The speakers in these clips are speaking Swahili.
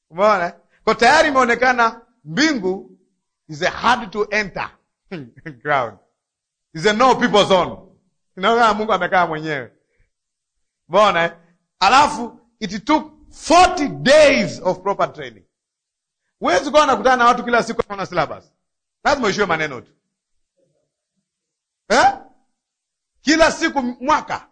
Umeona? Kwa tayari imeonekana mbingu is a hard to enter ground. Is a no people zone. Inaona Mungu amekaa mwenyewe. Umeona? eh? Alafu it took 40 days of proper training. Huwezi kuwa unakutana na watu kila siku na syllabus. Lazima uishiwe maneno tu. Eh? Kila siku mwaka.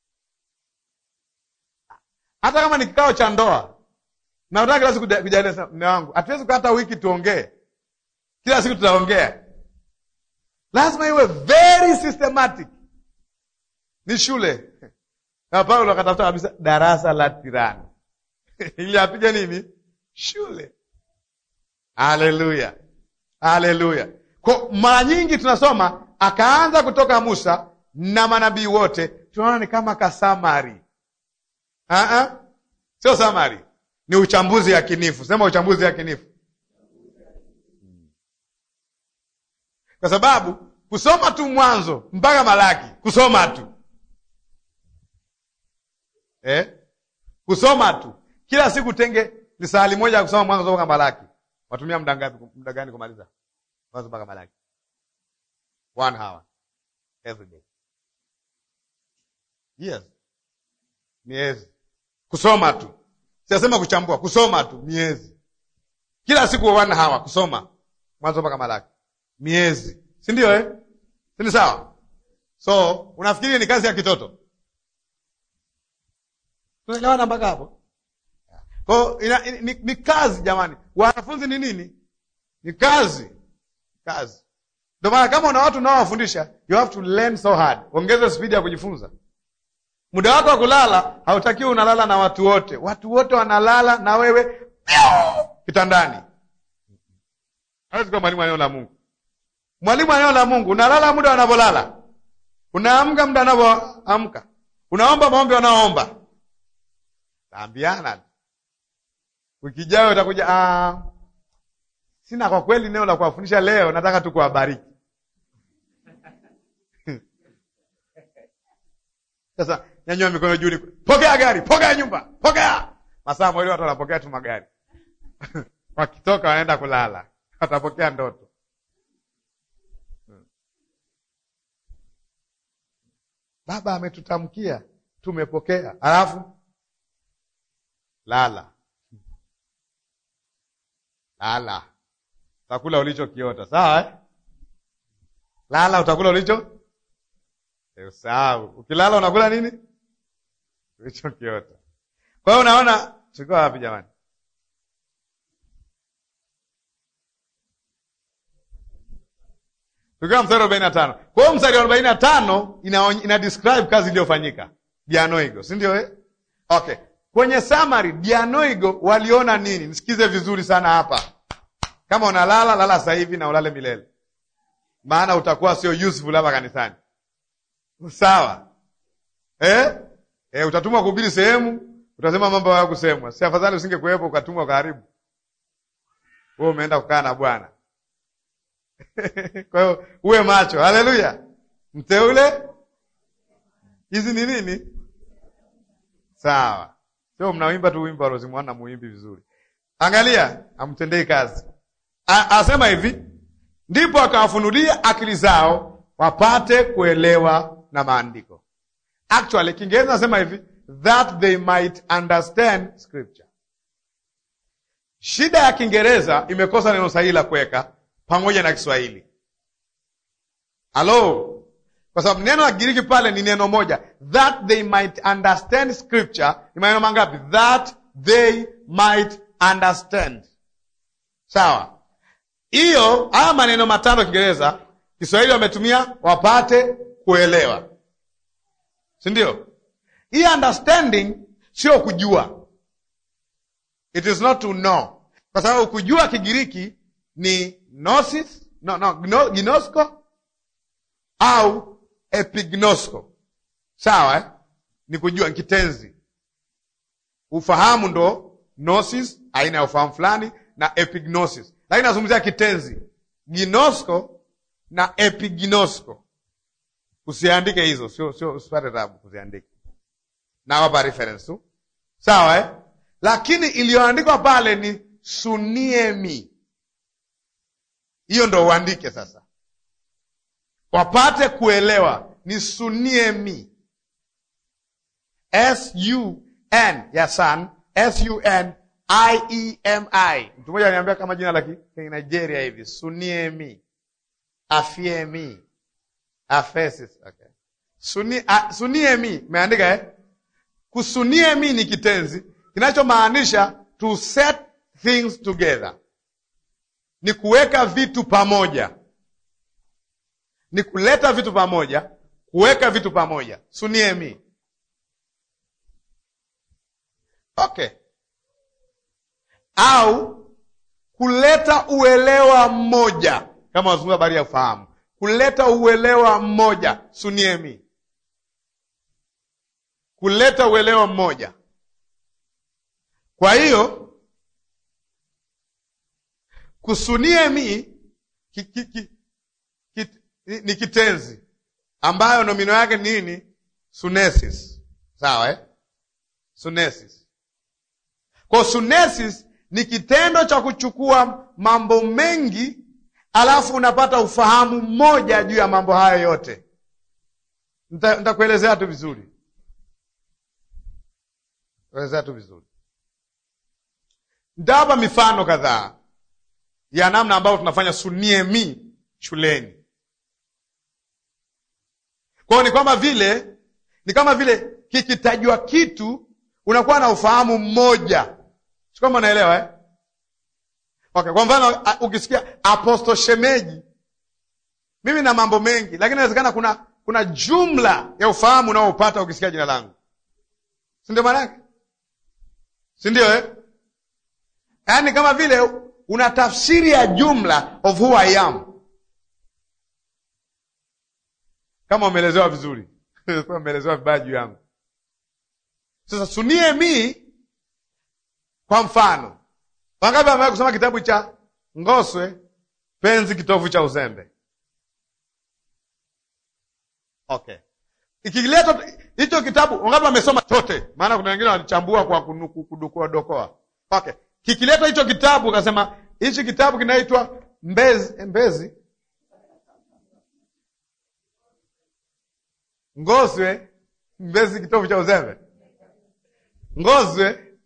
Hata kama ni kikao cha ndoa. Na unataka kila siku kujadiliana mume wangu. Hatuwezi hata wiki tuongee. Kila siku tutaongea. Lazima iwe very systematic. Ni shule. Na Paulo akatafuta kabisa darasa la tirani. Ili apige nini? Shule. Haleluya. Haleluya. Kwa mara nyingi tunasoma akaanza kutoka Musa na manabii wote, tunaona ni kama kasamari. Uh-uh. Sio samari, ni uchambuzi yakinifu. Sema uchambuzi yakinifu, kwa sababu kusoma tu Mwanzo mpaka Malaki, kusoma tu eh? kusoma tu kila siku tenge lisali moja ya kusoma Mwanzo mpaka Malaki. Watumia muda ngapi? Muda gani kumaliza Mwanzo mpaka Malaki? One hour every day. Yes, miezi kusoma tu, siasema kuchambua, kusoma tu miezi, kila siku one hour kusoma Mwanzo mpaka Malaki, miezi, si ndio eh? si ni sawa? So unafikiri ni kazi ya kitoto? Tunaelewana mpaka hapo? Kwa ina, ina, ni, ni kazi jamani. Wanafunzi ni nini? Ni kazi, kazi. Ndio maana kama una watu unaowafundisha, you have to learn so hard. Ongeza spidi ya kujifunza. Muda wako wa kulala hautakiwi unalala na watu wote. Watu wote wanalala na wewe kitandani. Hawezi kuwa mwalimu wa neno la Mungu. Mwalimu wa neno la Mungu unalala muda wanavyolala, unaamka muda wanavyoamka, unaomba maombi wanaoomba. Taambiana wiki ijayo utakuja, ah, sina kwa kweli neno la kuwafundisha leo, nataka tu kuwabariki. Sasa nyanyua mikono juu, pokea gari, pokea nyumba, pokea. Masaa mawili watu wanapokea tu magari wakitoka wanaenda kulala, watapokea ndoto. Baba ametutamkia tumepokea, alafu lala lala, utakula ulichokiota. Sawa eh? Lala, utakula ulicho usahau. Ukilala unakula nini? Ulichokiota. Kwa hiyo unaona, tulikuwa wapi jamani? Tukiwa mstari wa arobaini na tano. Kwa hiyo mstari wa arobaini na tano ina, ina describe kazi iliyofanyika Dianoigo, si ndio eh? Okay, kwenye summary Dianoigo waliona nini? Nisikize vizuri sana hapa. Kama unalala lala sasa hivi na ulale milele, maana utakuwa sio useful hapa kanisani. Sawa eh? Eh, utatumwa kuhubiri sehemu, utasema mambo haya kusemwa. Si afadhali usinge kuwepo ukatumwa ukaharibu? Wewe umeenda kukaa na Bwana. Kwa hiyo uwe macho. Haleluya, mteule. Hizi ni nini? Sawa, sio mnaimba tu wimbo alozimwana muimbi vizuri. Angalia, amtendei kazi. Asema hivi, ndipo akawafunulia akili zao wapate kuelewa na maandiko. Actually Kiingereza nasema hivi, that they might understand scripture. Shida ya Kiingereza imekosa neno sahihi la kuweka pamoja na Kiswahili. Halo, kwa sababu neno la Kigiriki pale ni neno moja, that they might understand scripture. Ni maneno mangapi? That they might understand. Sawa, hiyo haya maneno matano Kiingereza, Kiswahili wametumia wapate kuelewa, si ndio? Hii understanding sio kujua, it is not to know, kwa sababu kujua Kigiriki ni gnosis, no, no, gno, gnosko au epignosko. Sawa eh? Ni kujua kitenzi. Ufahamu ndo gnosis, aina ya ufahamu fulani, na epignosis, lakini nazungumzia kitenzi gnosko na epignosko. Usiandike hizo, sio sio, usipate tabu kuziandika, nawapa reference tu, sawa eh? Lakini iliyoandikwa pale ni suniemi. Hiyo ndo uandike sasa, wapate kuelewa ni suniemi. S U N ya sun, S U N I E M I. Mtu mmoja aliniambia kama jina la Nigeria hivi, suniemi, afiemi, afesis. Okay. Suni, a, suniemi meandika eh? Kusuniemi ni kitenzi kinachomaanisha to set things together, ni kuweka vitu pamoja, ni kuleta vitu pamoja, kuweka vitu pamoja. Suniemi. Okay. Au kuleta uelewa mmoja, kama wazungumza habari ya ufahamu, kuleta uelewa mmoja. Suniemi, kuleta uelewa mmoja. Kwa hiyo kusuniemi ki, ki, ki, ki, ni kitenzi ambayo nomino yake ni nini? Sunesis. Sawa eh? Sunesis. Kwa sunesis ni kitendo cha kuchukua mambo mengi alafu unapata ufahamu mmoja juu ya mambo hayo yote. Nitakuelezea tu vizuri, elezea tu vizuri. Nitawapa mifano kadhaa ya namna ambayo tunafanya suniemi shuleni. Kwa hiyo ni kwamba vile ni kama vile kikitajwa kitu unakuwa na ufahamu mmoja, si kama unaelewa eh? Okay, kwa mfano ukisikia Apostle Shemeji, mimi na mambo mengi, lakini inawezekana kuna kuna jumla ya ufahamu unaopata ukisikia jina langu, si ndio maana yake, si ndio eh? Yaani kama vile una tafsiri ya jumla of who I am, kama umeelezewa vizuri umeelezewa vibaya juu yangu. Sasa sunie mi, kwa mfano, wangapi amewahi kusoma kitabu cha Ngoswe, penzi kitovu cha uzembe? Okay, ikileta hicho kitabu, wangapi wamesoma chote? Maana kuna wengine walichambua kwa kudukua dokoa. Okay, kikileta hicho kitabu, akasema hichi kitabu kinaitwa Mbezi, Mbezi Ngoswe, Mbezi kitovu cha uzembe Ngoswe,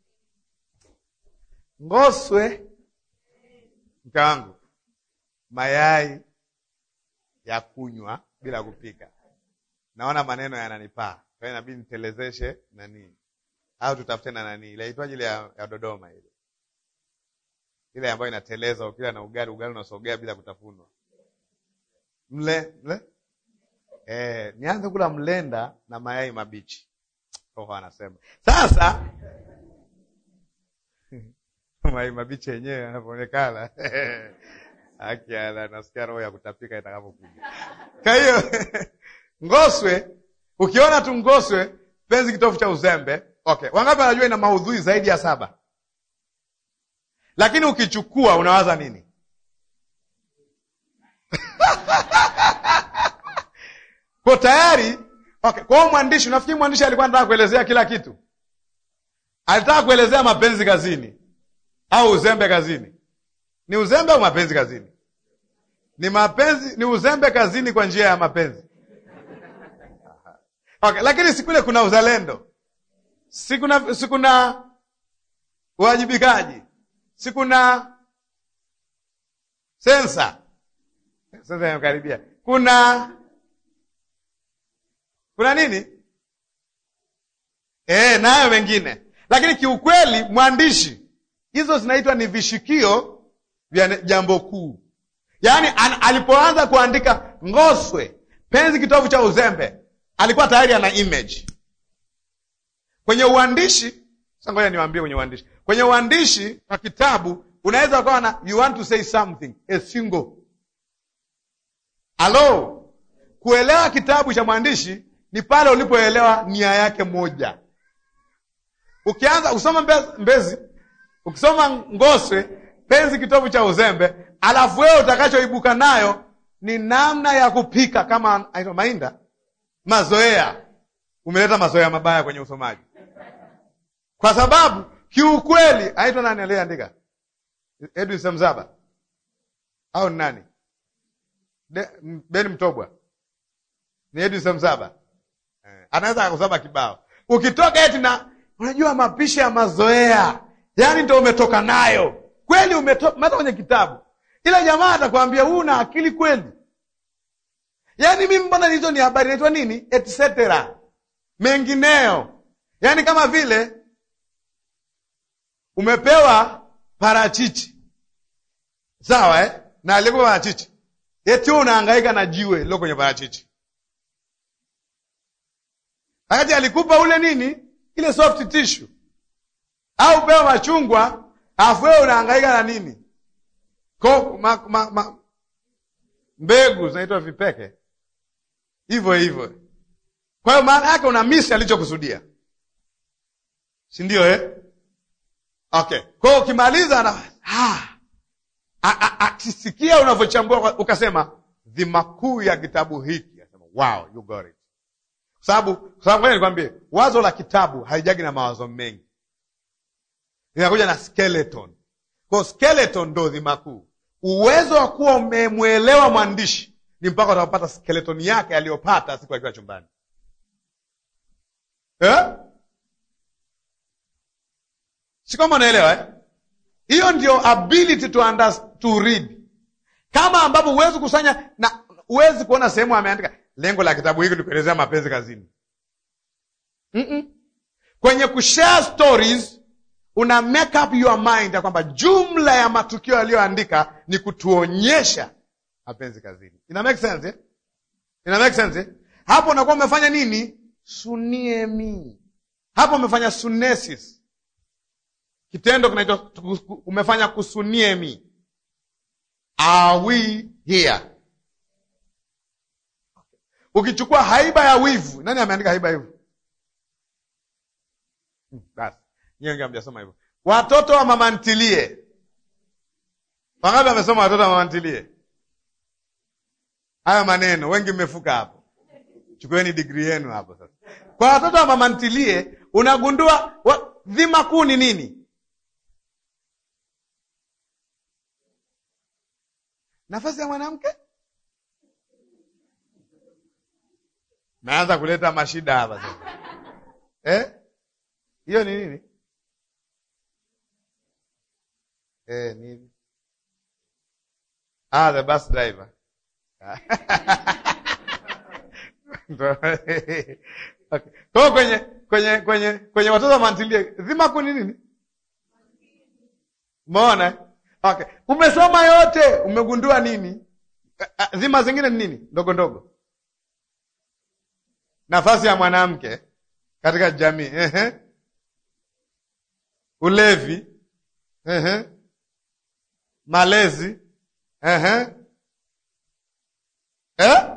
Ngoswe, mke wangu, mayai ya kunywa bila kupika. Naona maneno yananipaa, kwa hiyo inabidi nitelezeshe nani, au tutafute na nani ile aitwaje ile ya, ya Dodoma ile ile ambayo inateleza ukila na ugali, ugali unasogea bila kutafunwa. Mle mle, eh, nianze kula mlenda na mayai mabichi Roho anasema sasa, mayai mabichi yenyewe yanavyoonekana akiala, nasikia roho ya kutapika itakapokuja. Kwa hiyo Ngoswe, ukiona tu Ngoswe, penzi kitovu cha uzembe. Okay, wangapi wanajua ina maudhui zaidi ya saba? Lakini ukichukua unawaza nini? kwa tayari Okay, kwa hiyo mwandishi, unafikiri mwandishi alikuwa anataka kuelezea kila kitu? Alitaka kuelezea mapenzi kazini au uzembe kazini? Ni uzembe au mapenzi kazini? Ni mapenzi, ni uzembe kazini kwa njia ya mapenzi. Okay, lakini sikule kuna uzalendo, sikuna sikuna uwajibikaji, sikuna sensa. Sasa imekaribia, kuna kuna nini e, nayo wengine. Lakini kiukweli mwandishi, hizo zinaitwa ni vishikio vya jambo kuu. Yaani alipoanza kuandika Ngoswe, penzi kitovu cha uzembe, alikuwa tayari ana image kwenye uandishi. Sasa ngoja niwaambie, kwenye uandishi, kwenye uandishi wa kitabu unaweza ukawa na you want to say something a single alo. Kuelewa kitabu cha mwandishi ni pale ulipoelewa nia yake moja. Ukianza kusoma mbezi, mbezi ukisoma Ngoswe penzi kitovu cha uzembe, alafu wewe utakachoibuka nayo ni namna ya kupika kama aitwa Mainda, mazoea. Umeleta mazoea mabaya kwenye usomaji, kwa sababu kiukweli, aitwa nani aliyeandika? Edwin Samzaba au ni nani? De- M- Ben Mtobwa ni Edwin Samzaba eh, anaweza akakusaba kibao. Ukitoka eti na unajua mapishi ya mazoea, yaani ndo umetoka nayo kweli, umetoka hata kwenye kitabu, ila jamaa atakwambia huu una akili kweli. Yaani mimi mbona hizo ni habari inaitwa nini, etc mengineyo, yaani kama vile umepewa parachichi sawa, eh? na alikuwa parachichi eti wewe unahangaika na jiwe lilo kwenye parachichi, wakati alikupa ule nini, ile soft tissue, au pewa machungwa, alafu wewe unahangaika na nini Ko, ma, ma, ma, mbegu zinaitwa vipeke, hivyo hivyo. Kwa hiyo maana yake una misi alichokusudia, si ndio eh? Okay, kwa hiyo ukimaliza na ah, akisikia unavyochambua ukasema dhima kuu ya kitabu hiki, asema wow, you got it. Kwa sababu kwa sababu ngoja nikwambie, wazo la kitabu haijagi na mawazo mengi, linakuja na skeleton. Kwa hiyo skeleton ndo dhima kuu. Uwezo wa kuwa umemwelewa mwandishi ni mpaka utapata skeleton yake aliyopata siku akiwa chumbani eh? si kama unaelewa eh? hiyo ndio ability to under, to read kama ambapo huwezi kusanya na huwezi kuona sehemu ameandika lengo la kitabu hiki ni kuelezea mapenzi kazini Mm-mm. kwenye kushare stories una make up your mind ya kwamba jumla ya matukio yaliyoandika ni kutuonyesha mapenzi kazini ina make sense eh? ina make sense eh? hapo unakuwa umefanya nini suniemi hapo umefanya sunesis kitendo kinaitwa umefanya kusuniemi are we here ukichukua haiba ya wivu nani ameandika haiba ya wivu Hmm, basi nyie wengi hamjasoma hivyo watoto wa mama ntilie wangapi wamesoma watoto wa mama ntilie hayo maneno wengi mmefuka hapo chukueni digri yenu hapo sasa kwa watoto wa mama ntilie unagundua wa, dhima kuu ni nini nafasi ya mwanamke naanza kuleta mashida hapa sasa eh? hiyo ni nini eh, nini ah, the bus driver okay. Kwa kwenye kwenye kwenye kwenye watoto wa mantilie dhima kuu ni nini umeona okay. umesoma yote umegundua nini dhima zingine ni nini ndogo ndogo nafasi ya mwanamke katika jamii ehe. ulevi ehe. malezi ehe. Eh?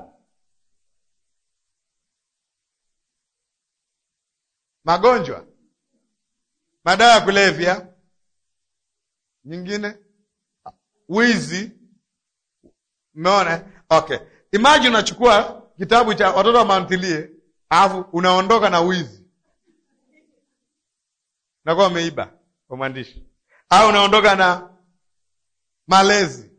magonjwa madawa ya kulevya nyingine wizi umeona okay imagine unachukua kitabu cha watoto wa mantilie alafu unaondoka na wizi nakuwa umeiba kwa mwandishi au unaondoka na malezi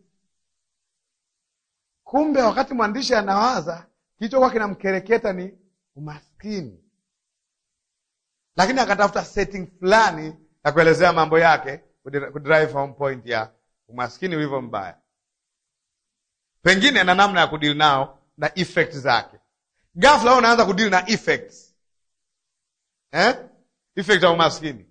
kumbe wakati mwandishi anawaza kilichokuwa kinamkereketa ni umaskini lakini akatafuta setting fulani ya kuelezea mambo yake kudrive home point ya umaskini ulivyo mbaya pengine na namna ya kudili nao na effect zake ghafla unaanza kudili na effects eh? effect ya umaskini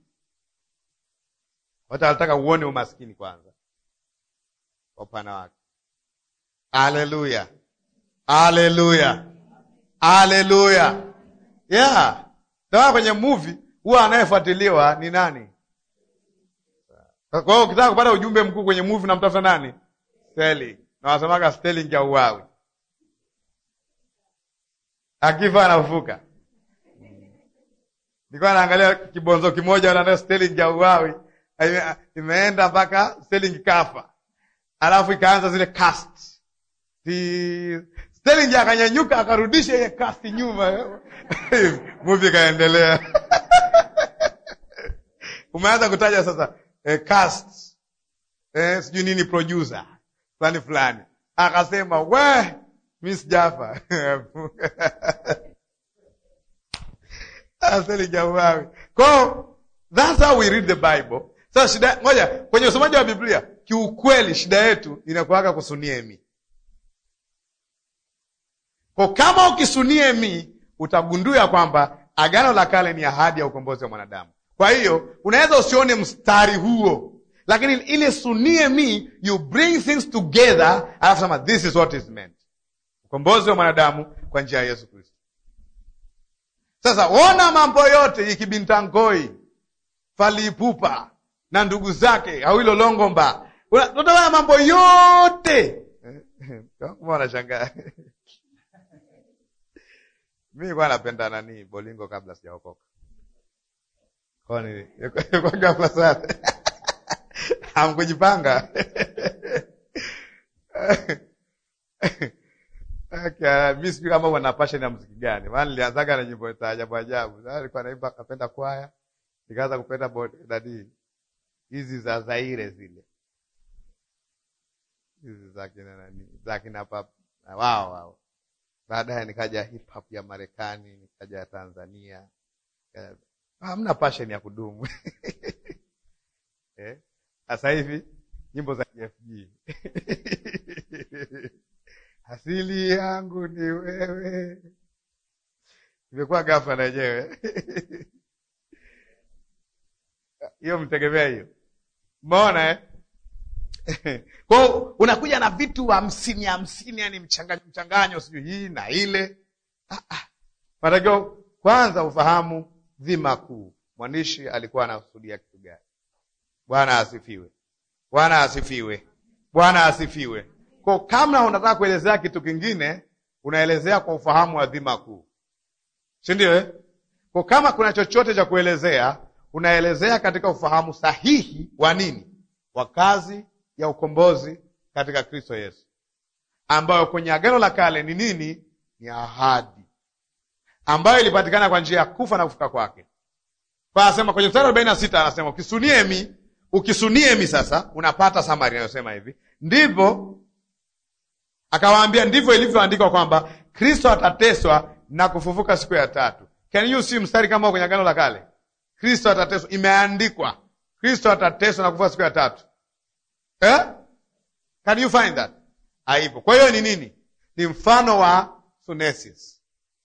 watu wanataka uone umaskini kwanza kwa upana wake haleluya haleluya haleluya yeah Tawa kwenye movie huwa anayefuatiliwa ni nani? Kwa hiyo ukitaka kupata ujumbe mkuu kwenye movie namtafuta nani? Sterling. Na wasemaga Sterling ya uwawi. Akifa anafufuka. Nilikuwa naangalia kibonzo kimoja na Sterling ya uwawi. Imeenda mpaka Sterling kafa. Alafu ikaanza zile cast. Di... Sterling akanyanyuka akarudisha ile cast nyuma. movie ikaendelea. Umeanza kutaja sasa eh, cast eh, sijui nini producer fulani fulani, akasema we, mi sijafa aseli jawawi ko that's how we read the Bible. Sasa shida ngoja, kwenye usomaji wa Biblia kiukweli, shida yetu inakuwaka kusunie mi kwa kama ukisunie mi utagundua kwamba Agano la Kale ni ahadi ya ukombozi wa mwanadamu. Kwa hiyo unaweza usione mstari huo, lakini ile sunie mi, you bring things together, alafu sema this is what is meant, ukombozi wa mwanadamu kwa njia ya Yesu Kristo. Sasa ona mambo yote ikibintangoi falipupa na ndugu zake Awilo Longomba, utaona mambo yote wanashangaa mi nilikuwa napenda nani bolingo kabla sijaokoka, kwani kwa ghafla sana hamkujipanga mi sijui kama wana passion ya muziki gani, maana nilianzaga na nyimbo za ajabu ajabu. Sasa nilikuwa naimba, napenda kwaya, nikaanza kupenda nani hizi za Zaire zile hizi za kina nani za kina pap wao wao Baadaye nikaja hip hop ya Marekani, nikaja ya Tanzania. Hamna passion ya kudumu sasa eh? Hivi nyimbo za KFG asili yangu ni wewe, imekuwa ghafla na yenyewe hiyo mtegemea hiyo, umeona eh? Kwa unakuja na vitu hamsini hamsini, yani mchanganyo mchanganyo, sijui hii na ile. Matakiwa ah, ah. Kwanza ufahamu dhima kuu, mwandishi alikuwa anakusudia kitu gani? Bwana asifiwe, Bwana asifiwe, Bwana asifiwe. Kwa kama unataka kuelezea kitu kingine, unaelezea kwa ufahamu wa dhima kuu, si ndio eh? Kwa kama kuna chochote cha kuelezea, unaelezea katika ufahamu sahihi wa nini, wa kazi ya ukombozi katika Kristo Yesu, ambayo kwenye Agano la Kale ni nini? Ni ahadi ambayo ilipatikana kwa njia ya kufa na kufuka kwake. Kwa anasema kwenye mstari arobaini na sita anasema ukisuniemi, ukisuniemi sasa unapata samari inayosema hivi, ndivyo akawaambia, ndivyo ilivyoandikwa kwamba Kristo atateswa na kufufuka siku ya tatu. Can you see mstari kama kwenye Agano la Kale? Kristo atateswa, imeandikwa Kristo atateswa na kufufuka siku ya tatu. Eh? Can you find that? Haipo. Kwa hiyo ni nini? Ni mfano wa sunesis.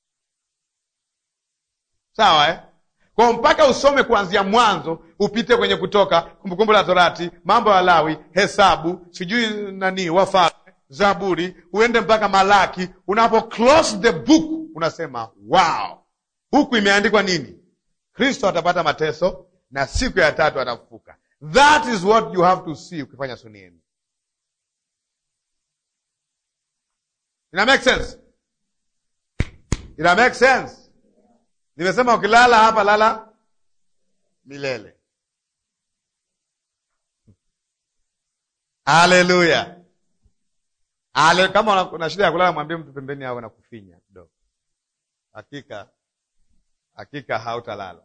Sawa eh? Kwa mpaka usome kuanzia mwanzo, upite kwenye Kutoka, Kumbukumbu la Torati, Mambo ya Lawi, Hesabu, sijui nani, Wafalme, Zaburi, uende mpaka Malaki. Unapo close the book unasema wow, huku imeandikwa nini? Kristo atapata mateso na siku ya tatu atafufuka. That is what you have to see ukifanya sunieni. Ina make sense? Ina make sense? Nimesema ukilala hapa lala milele. Haleluya. Ale, kama una shida ya kulala mwambie mtu pembeni awe na kufinya kidogo. Hakika hakika hautalala.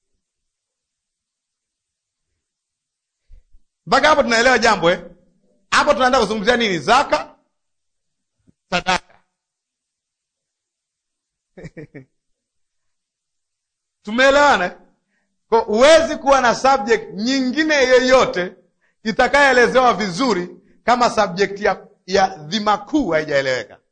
Mpaka hapo tunaelewa jambo eh? Hapo tunaenda kuzungumzia nini? Zaka, sadaka. Tumeelewana? Kwa huwezi kuwa na subject nyingine yoyote itakayoelezewa vizuri kama subject ya, ya dhima kuu haijaeleweka.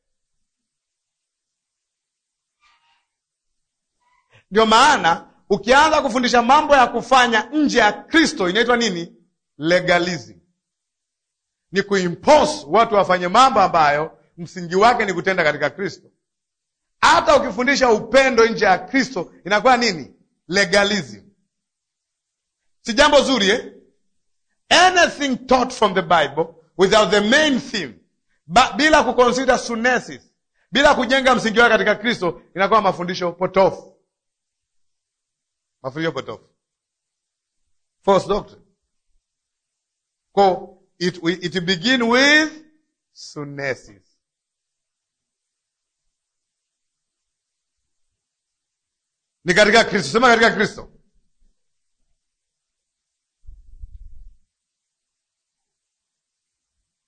Ndio maana ukianza kufundisha mambo ya kufanya nje ya Kristo inaitwa nini? Legalism. Ni kuimpose watu wafanye mambo ambayo msingi wake ni kutenda katika Kristo. Hata ukifundisha upendo nje ya Kristo inakuwa nini? Legalism. Si jambo zuri eh? Anything taught from the Bible without the main theme, ba, bila kuconsider sunesis, bila kujenga msingi wake katika Kristo inakuwa mafundisho potofu, mafundisho potofu, false doctrine. Ko it, it begin with sunesis. Ni katika Kristo, sema katika Kristo.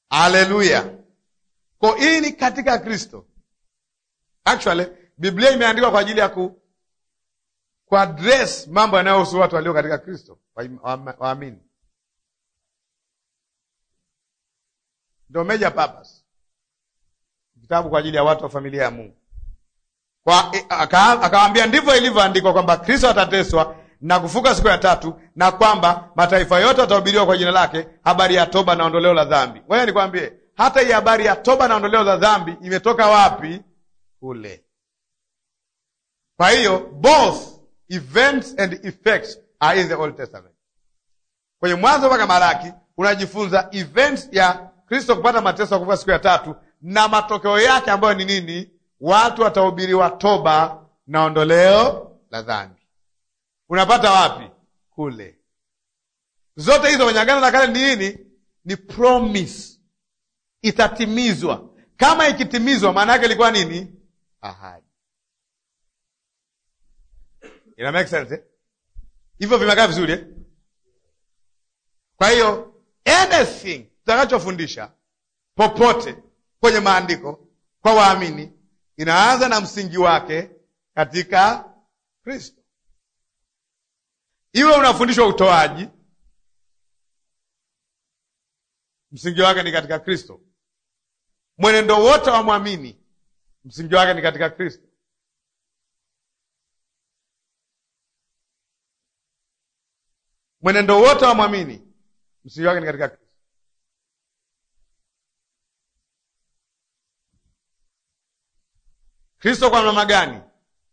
Haleluya! Kwa hii ni katika Kristo. Actually Biblia imeandikwa kwa ajili ya ku kuaddress mambo yanayohusu watu walio katika Kristo waamini, ndio major purpose kitabu kwa ajili ya watu wa familia ya Mungu. Kwa akawaambia ndivyo ilivyoandikwa kwamba Kristo atateswa na kufuka siku ya tatu, na kwamba mataifa yote watahubiriwa kwa jina lake habari ya toba na ondoleo la dhambi. Ngoja nikwambie, hata hii habari ya toba na ondoleo la dhambi imetoka wapi? Kule. Kwa hiyo both events and effects are in the Old Testament. Kwenye Mwanzo mpaka Malaki unajifunza events ya Kristo kupata mateso ya kufuka siku ya tatu na matokeo yake ambayo ni nini? Watu watahubiriwa toba na ondoleo la dhambi. Unapata wapi? Kule. Zote hizo kwenye Agano la Kale ni nini? Ni promise, itatimizwa. Kama ikitimizwa, maana yake ilikuwa nini? Ahadi. Ina make sense eh? Hivyo vimekaa vizuri eh? Kwa hiyo anything tutakachofundisha popote kwenye maandiko kwa waamini inaanza na msingi wake katika Kristo. Iwe unafundishwa utoaji, msingi wake ni katika Kristo. Mwenendo wote wa mwamini, msingi wake ni katika Kristo. Mwenendo wote wa mwamini, msingi wake ni katika Kristo. Kristo kwa namna gani?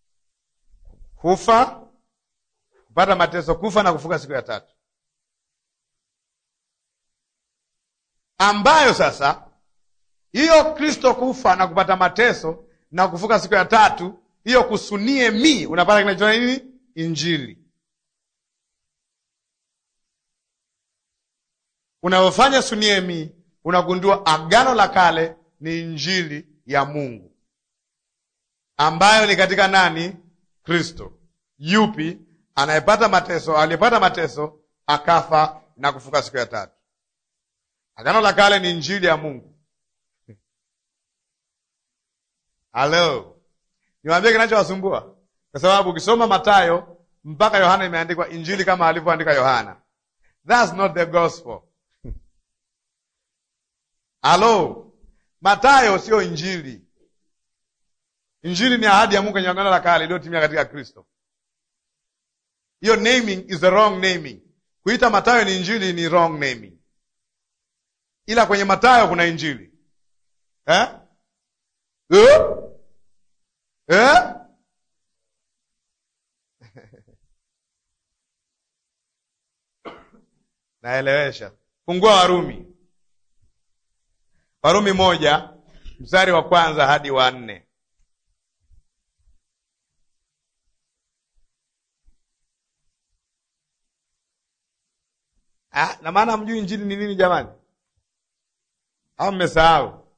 Kufa, kupata mateso, kufa na kufuka siku ya tatu, ambayo sasa hiyo Kristo kufa na kupata mateso na kufuka siku ya tatu, hiyo kusunie mi, unapata kinachoa nini? Injili. Unavyofanya sunie mi, unagundua agano la kale ni injili ya Mungu ambayo ni katika nani? Kristo. Yupi? Anayepata mateso, aliyepata mateso akafa na kufuka siku ya tatu. Agano la kale ni injili ya Mungu. Halo, niwaambie kinachowasumbua, kwa sababu ukisoma Mathayo mpaka Yohana imeandikwa injili kama alivyoandika Yohana. That's not the gospel. Halo, Mathayo sio injili. Injili ni ahadi ya Mungu kwenye agano la kale iliyotimia katika Kristo. Hiyo naming is the wrong naming. Kuita Mathayo ni injili ni wrong naming, ila kwenye Mathayo kuna injili eh? Eh? Eh? Naelewesha. Fungua Warumi, Warumi moja mstari wa kwanza hadi wa nne. Ah, na maana mjui injili ni nini jamani, au mmesahau?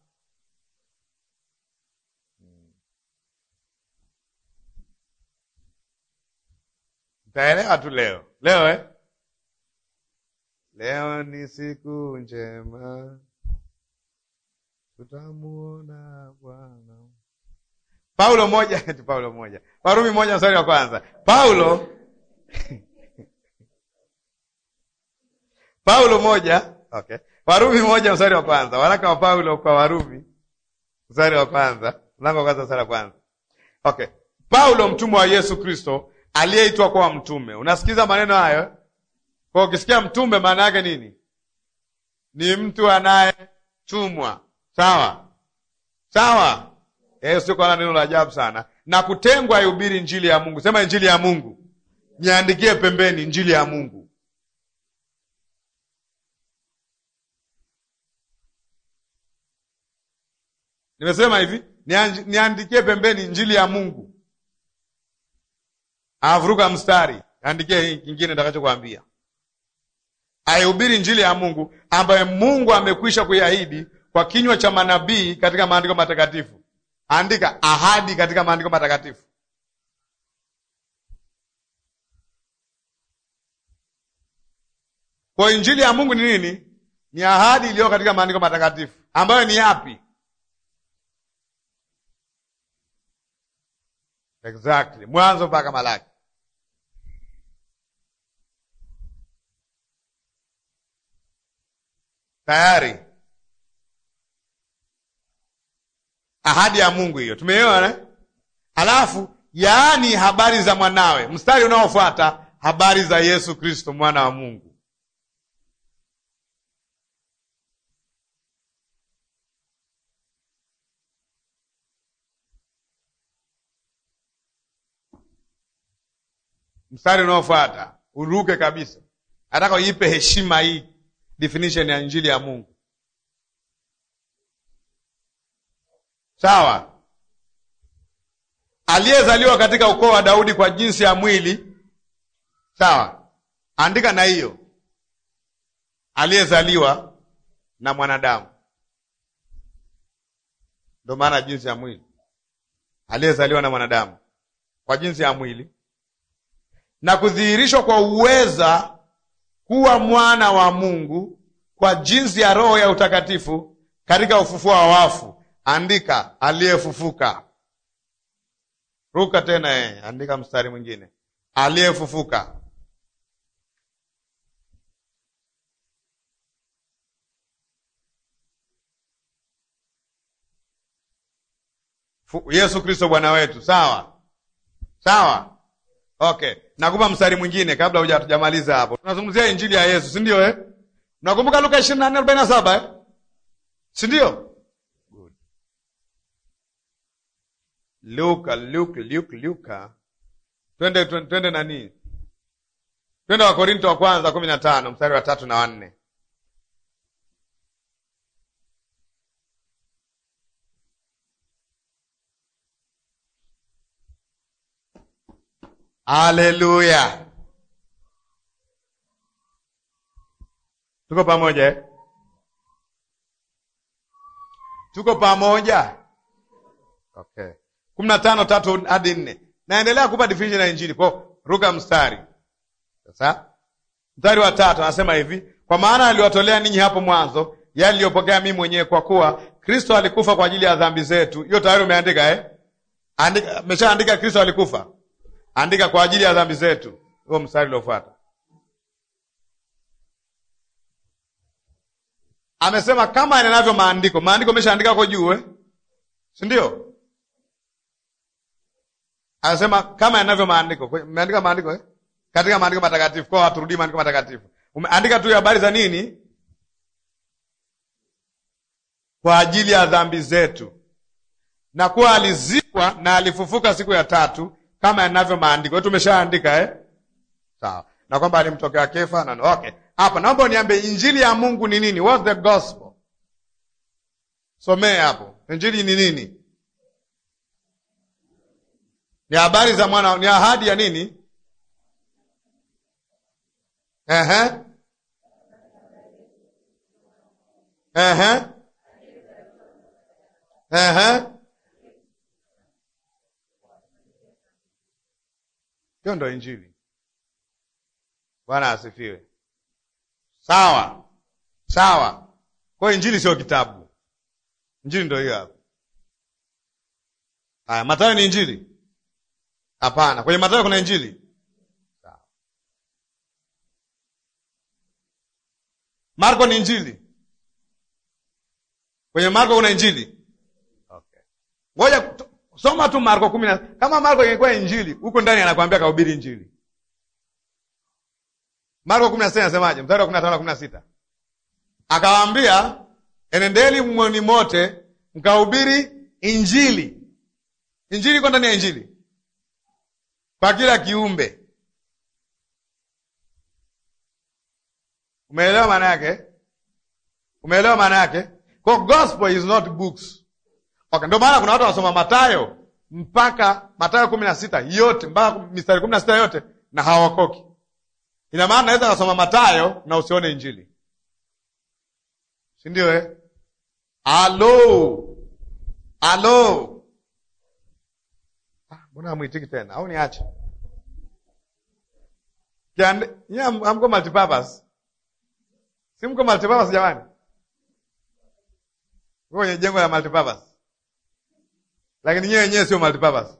Mtaelewa tu leo leo eh? Leo ni siku njema, tutamuona Bwana. Paulo moja eti Paulo moja, Warumi moja mstari wa kwanza. Paulo Paulo moja okay. Warumi moja mstari wa kwanza, waraka wa Paulo kwa Warumi mstari wa kwanza, mlango wa kwanza mstari wa kwanza. Okay, Paulo mtumwa wa Yesu Kristo aliyeitwa kuwa mtume. Unasikiza maneno hayo? Kwa ukisikia mtume, maana yake nini? Ni mtu anayetumwa. Sawa sawa, eh, sio kwa neno la ajabu sana. Na kutengwa aihubiri injili ya Mungu. Sema injili ya Mungu, niandikie pembeni, injili ya Mungu. Nimesema hivi, niandikie pembeni injili ya Mungu. Avuruka mstari, andikie kingine nitakachokuambia. Aihubiri injili ya Mungu ambaye Mungu amekwisha kuiahidi kwa kinywa cha manabii katika maandiko matakatifu. Andika ahadi katika maandiko matakatifu. Kwa injili ya Mungu ni nini? Ni ahadi iliyo katika maandiko matakatifu ambayo ni yapi? Exactly, Mwanzo mpaka Malaki. Tayari ahadi ya Mungu hiyo tumeiona. Alafu yaani habari za mwanawe, mstari unaofuata habari za Yesu Kristo mwana wa Mungu. Mstari unaofuata uruke kabisa, nataka uipe heshima hii definition ya injili ya Mungu. Sawa, aliyezaliwa katika ukoo wa Daudi kwa jinsi ya mwili. Sawa, andika na hiyo, aliyezaliwa na mwanadamu, ndio maana jinsi ya mwili, aliyezaliwa na mwanadamu kwa jinsi ya mwili na kudhihirishwa kwa uweza kuwa mwana wa Mungu kwa jinsi ya Roho ya utakatifu katika ufufuo wa wafu. Andika aliyefufuka. Ruka tena eh, andika mstari mwingine, aliyefufuka. Yesu Kristo Bwana wetu. Sawa sawa, okay. Nakupa mstari mwingine kabla huja hatujamaliza hapo. Tunazungumzia injili ya Yesu, si ndio eh? Nakumbuka Luka ishirini na nne arobaini na saba eh? si ndio? Luka Luka Luka Luka, twende twende nani, twende wa Korinto wa kwanza kumi na tano mstari wa tatu na wanne. Haleluya, tuko pamoja eh? Tuko pamoja okay. kumi na tano tatu hadi nne. Naendelea kupa definition ya injili kwa ruka mstari sasa. Mstari wa tatu anasema hivi, kwa maana aliwatolea ninyi hapo mwanzo yale aliyopokea mimi mwenyewe, kwa kuwa Kristo alikufa kwa ajili ya dhambi zetu. Hiyo tayari umeandika eh? Andika, umeshaandika Kristo alikufa Andika kwa ajili ya dhambi zetu. Huo mstari uliofuata amesema kama yanavyo maandiko. Maandiko umeshaandika kwa juu eh? si ndio? Anasema kama yanavyo maandiko. Umeandika maandiko eh? katika maandiko matakatifu, kwa haturudii maandiko matakatifu. Umeandika tu habari za nini? Kwa ajili ya dhambi zetu, na kuwa alizikwa na alifufuka siku ya tatu kama yanavyo maandiko. Tumeshaandika eh? Sawa, na kwamba alimtokea Kefa na okay. Hapa naomba uniambie injili ya Mungu ni nini? What's the gospel? Somee hapo, injili ni nini? Ni habari za mwana, ni ahadi ya nini? Ehe, ehe, ehe. Hiyo ndo injili. Bwana asifiwe. Sawa sawa. Kwa hiyo injili sio kitabu, injili ndo hiyo hapo. Haya, Mathayo ni injili? Hapana, kwenye Mathayo kuna injili. Sawa. Marko ni injili? Kwenye Marko kuna injili? Okay, ngoja soma tu Marko kumi na kama Marko ingekuwa injili huko ndani anakwambia kahubiri injili. Marko kumi na sita anasemaje? Mstari wa kumi na tano na kumi na sita akawaambia, enendeni mwoni mote mkahubiri injili. Injili iko ndani ya injili kwa kila kiumbe. Umeelewa maana yake? Umeelewa maana yake? Kwa gospel is not books. Okay, ndio maana kuna watu wanasoma Mathayo mpaka Mathayo kumi na sita yote mpaka mistari kumi na sita yote na hawakoki. Ina maana naweza kasoma Mathayo na usione injili, si ndio eh? Alo, alo, mbona hamwitiki tena au niache? Amko multipurpose Si mko multipurpose jamani? Mko kwenye jengo la multipurpose. Lakini nyewe wenyewe sio multipurpose.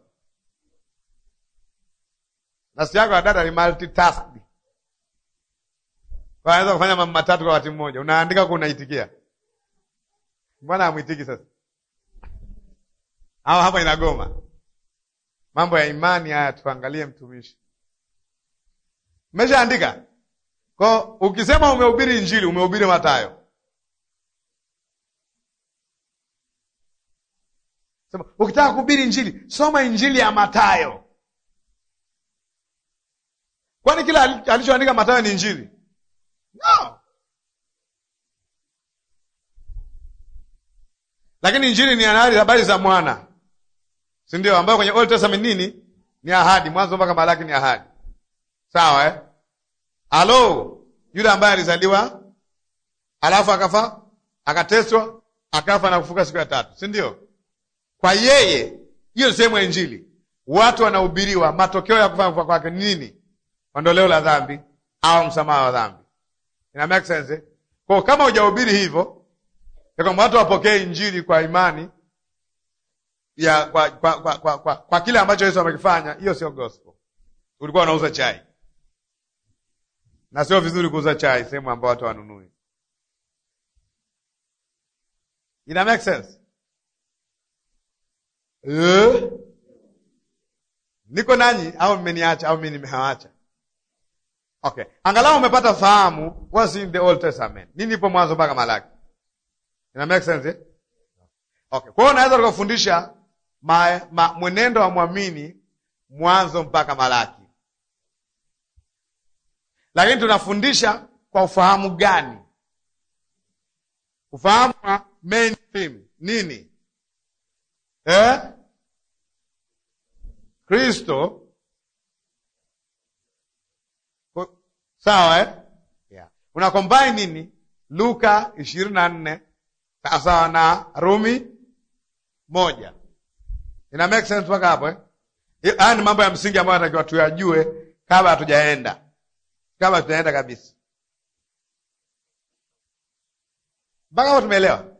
Nafsi yako ya data ni multitask. Kwa unaweza kufanya mambo matatu kwa wakati mmoja. Unaandika huko unaitikia. Mbona hamwitiki sasa? Au hapa inagoma. Mambo ya imani haya tuangalie mtumishi. Umeshaandika? Kwa ukisema umehubiri Injili, umehubiri Mathayo. Sema ukitaka kuhubiri Injili, soma Injili ya Mathayo. Kwani kila alichoandika Mathayo ni Injili? No. Lakini Injili ni habari za mwana, si ndio? Ambayo kwenye Old Testament nini? Ni ahadi, Mwanzo mpaka Malaki ni ahadi. Sawa eh? Halo, yule ambaye alizaliwa alafu akafa akateswa akafa na kufuka siku ya tatu, si ndio? Kwa yeye, hiyo sehemu ya Injili, watu wanahubiriwa matokeo ya kufa kufa kwake ni nini? Ondoleo la dhambi au msamaha wa dhambi. Ina make sense eh? Kwa kama hujahubiri hivyo, ya kwamba watu wapokee Injili kwa imani ya kwa kwa, kwa, kwa, kwa, kwa kile ambacho Yesu amekifanya, hiyo sio gospel. Ulikuwa unauza chai na sio vizuri kuuza chai sehemu ambayo watu wanunui. Ina make sense eh? Niko nanyi au mmeniacha au mimi nimewacha? Okay, angalau umepata fahamu what's in the Old Testament, nini ipo Mwanzo mpaka Malaki. Ina make sense eh? Okay, kwa hiyo unaweza tukafundisha ma, ma, mwenendo wa mwamini Mwanzo mpaka Malaki lakini tunafundisha kwa ufahamu gani? Ufahamu wa main theme nini? Eh? Kristo. Sawa eh? Yeah. Una combine nini? Luka ishirini na nne sawasawa na Rumi moja. Ina make sense mpaka hapo eh? Haya ni mambo ya msingi ambayo anatakiwa tuyajue kabla hatujaenda kama tunaenda kabisa mpaka hapo tumeelewa,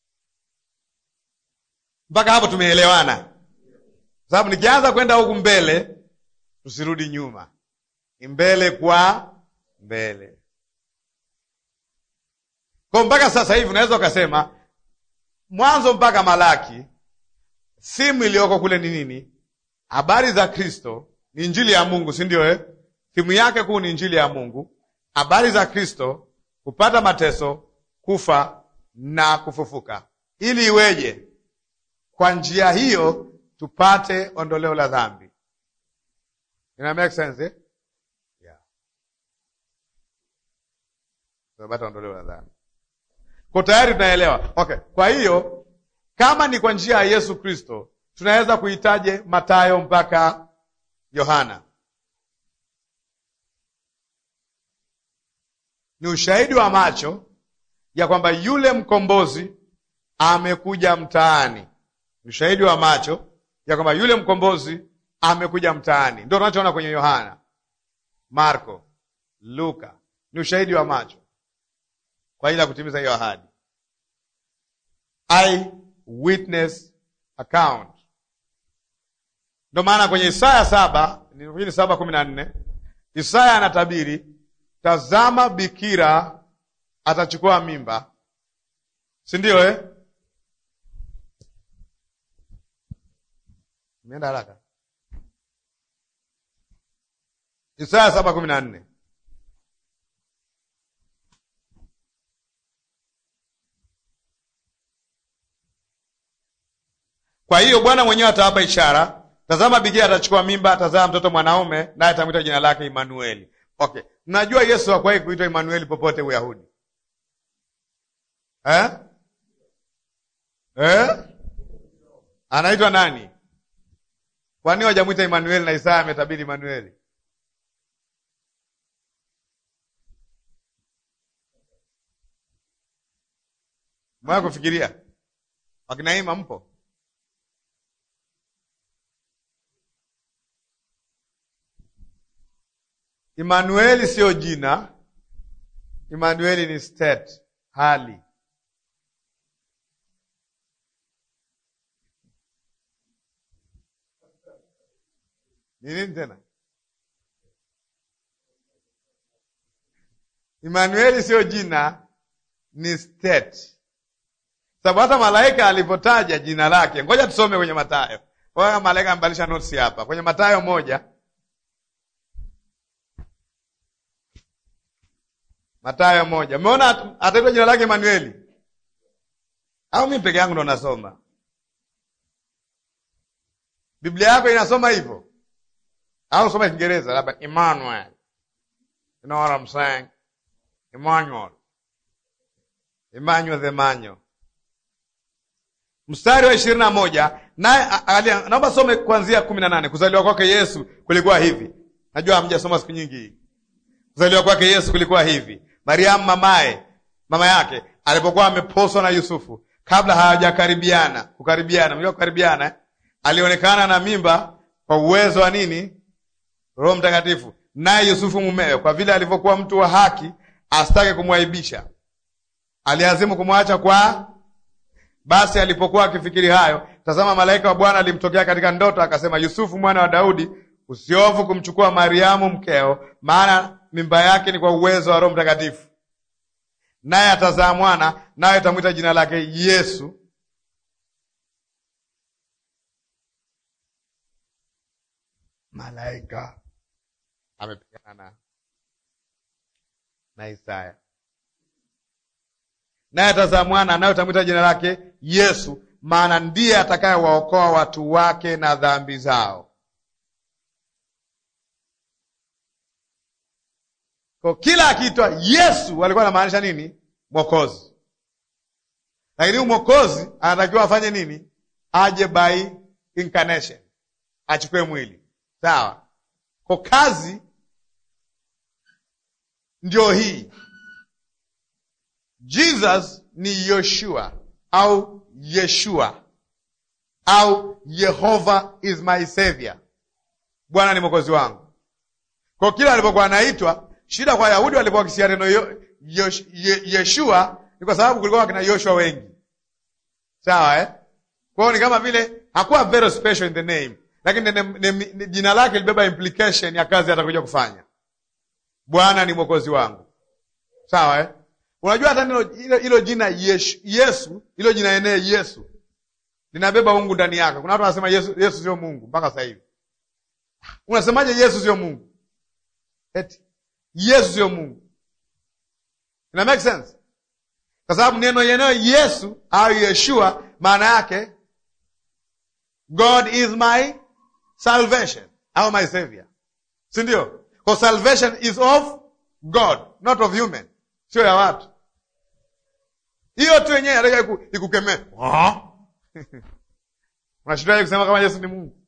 mpaka hapo tumeelewana, sababu nikianza kwenda huku mbele, tusirudi nyuma, ni mbele kwa mbele. Kwa mpaka sasa hivi unaweza ukasema Mwanzo mpaka Malaki, simu iliyoko kule ni nini? Habari za Kristo, ni injili ya Mungu, si ndio eh? Thimu yake kuu ni injili ya Mungu, habari za Kristo, kupata mateso, kufa na kufufuka, ili iweje? Kwa njia hiyo tupate ondoleo la dhambi. Ina make sense eh? Yeah. Tupate ondoleo la dhambi, kwa tayari tunaelewa. Okay, kwa hiyo kama ni kwa njia ya Yesu Kristo, tunaweza kuitaje Mathayo mpaka Yohana? Ni ushahidi wa macho ya kwamba yule mkombozi amekuja mtaani. Ni ushahidi wa macho ya kwamba yule mkombozi amekuja mtaani, ndio tunachoona kwenye Yohana, Marko, Luka. Ni ushahidi wa macho kwa ajili ya kutimiza hiyo ahadi, eye witness account. Ndio maana kwenye Isaya saba ni saba kumi na nne Isaya anatabiri Tazama, bikira atachukua mimba, si ndio eh? Imeenda haraka. Isaya saba kumi na nne Kwa hiyo Bwana mwenyewe atawapa ishara, tazama, bikira atachukua mimba, atazaa mtoto mwanaume, naye atamwita jina lake Imanueli. Okay, mnajua Yesu hakuwahi kuitwa Imanueli popote Uyahudi eh? Eh? Anaitwa nani? Kwa nini wajamwita Imanueli na Isaya ametabiri Imanueli? Mwaya kufikiria wakinaima mpo Imanueli siyo jina. Emmanueli ni state, hali. Ni nini tena? Emmanueli sio jina, ni state. Sababu hata malaika alipotaja jina lake, ngoja tusome kwenye Mathayo. Kwa malaika amebadilisha notes hapa kwenye Mathayo moja Mathayo moja. Umeona ataitwa jina lake Emanueli au mimi peke yangu ndo nasoma? Biblia yako inasoma hivyo au soma Kiingereza labda Emmanuel. You know what I'm saying? Emmanuel. Emmanuel the Manyo. Mstari wa ishirini na moja naye naomba some kuanzia kumi na nane kuzaliwa kwake Yesu kulikuwa hivi. Najua hamjasoma siku nyingi hii. Kuzaliwa kwake Yesu kulikuwa hivi. Mariamu mamaye mama yake alipokuwa ameposwa na Yusufu, kabla hawajakaribiana kukaribiana, mjua kukaribiana eh? alionekana na mimba kwa uwezo wa nini? Roho Mtakatifu. Naye Yusufu mumewe, kwa vile alivyokuwa mtu wa haki, asitake kumwaibisha, aliazimu kumwacha kwa basi alipokuwa akifikiri hayo, tazama, malaika wa Bwana alimtokea katika ndoto, akasema, Yusufu mwana wa Daudi, usiofu kumchukua Mariamu mkeo, maana mimba yake ni kwa uwezo wa Roho Mtakatifu, naye atazaa mwana, naye atamwita jina lake Yesu. Malaika amepigana na Isaya naye atazaa mwana naye utamwita jina lake Yesu, maana ndiye atakayewaokoa watu wake na dhambi zao. Kwa kila akiitwa Yesu walikuwa anamaanisha nini? Mwokozi. Lakini huyu mwokozi anatakiwa afanye nini? Aje by incarnation, achukue mwili. Sawa. Kwa kazi ndio hii Jesus ni Yoshua au Yeshua au Yehova is my savior, Bwana ni mwokozi wangu. Kwa kila alipokuwa anaitwa, shida kwa Wayahudi walipokuwa wakisia neno Yeshua ni kwa sababu kulikuwa kina Yoshua wengi, sawa eh? Kwa hiyo ni kama vile hakuwa very special in the name, lakini jina lake libeba implication ya kazi atakuja kufanya. Bwana ni mwokozi wangu, sawa eh? Unajua hata neno hilo jina Yesu, Yesu hilo jina enee Yesu linabeba Mungu ndani yake. Kuna watu wanasema Yesu, Yesu sio Mungu mpaka sasa hivi. Unasemaje Yesu sio Mungu? Eti Yesu sio Mungu, ina make sense? Kwa sababu neno yenyewe Yesu au Yeshua maana yake God is my salvation au my savior, si ndio? Kwa salvation is of God not of human, sio ya watu hiyo tu yenyewe nataka ikukemee. Unashindwaje kusema kama Yesu ni Mungu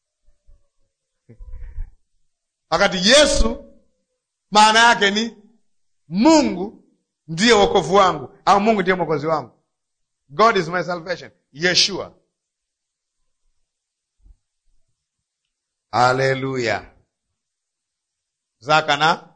wakati Yesu maana yake ni Mungu ndiye wokovu wangu au Mungu ndiye mwokozi wangu. God is my salvation. Yeshua. Haleluya. Zaka na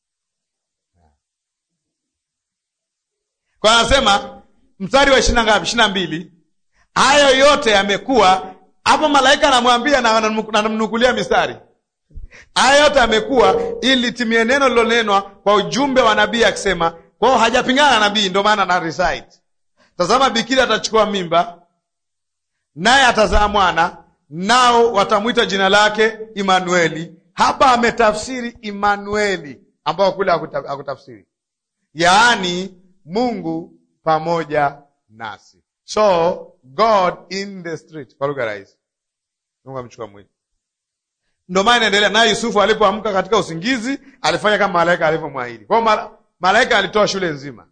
Kwa anasema mstari wa ishirini na ngapi? ishirini na mbili. Hayo yote yamekuwa hapo, malaika anamwambia na anamnukulia mistari. Hayo yote yamekuwa ili litimie neno lilonenwa kwa ujumbe wa nabii akisema. Kwa hiyo hajapingana na nabii, ndio maana na recite, tazama, bikiri atachukua mimba, naye atazaa mwana, nao watamwita jina lake Imanueli. Hapa ametafsiri Imanueli, ambao kule hakutafsiri, yaani Mungu pamoja nasi. So God in the street, kwa lugha rahisi, Mungu amechukua mwili. Ndio maana inaendelea naye. Yusufu alipoamka katika usingizi alifanya kama malaika alivyomwahidi. Kwa hiyo malaika alitoa shule nzima.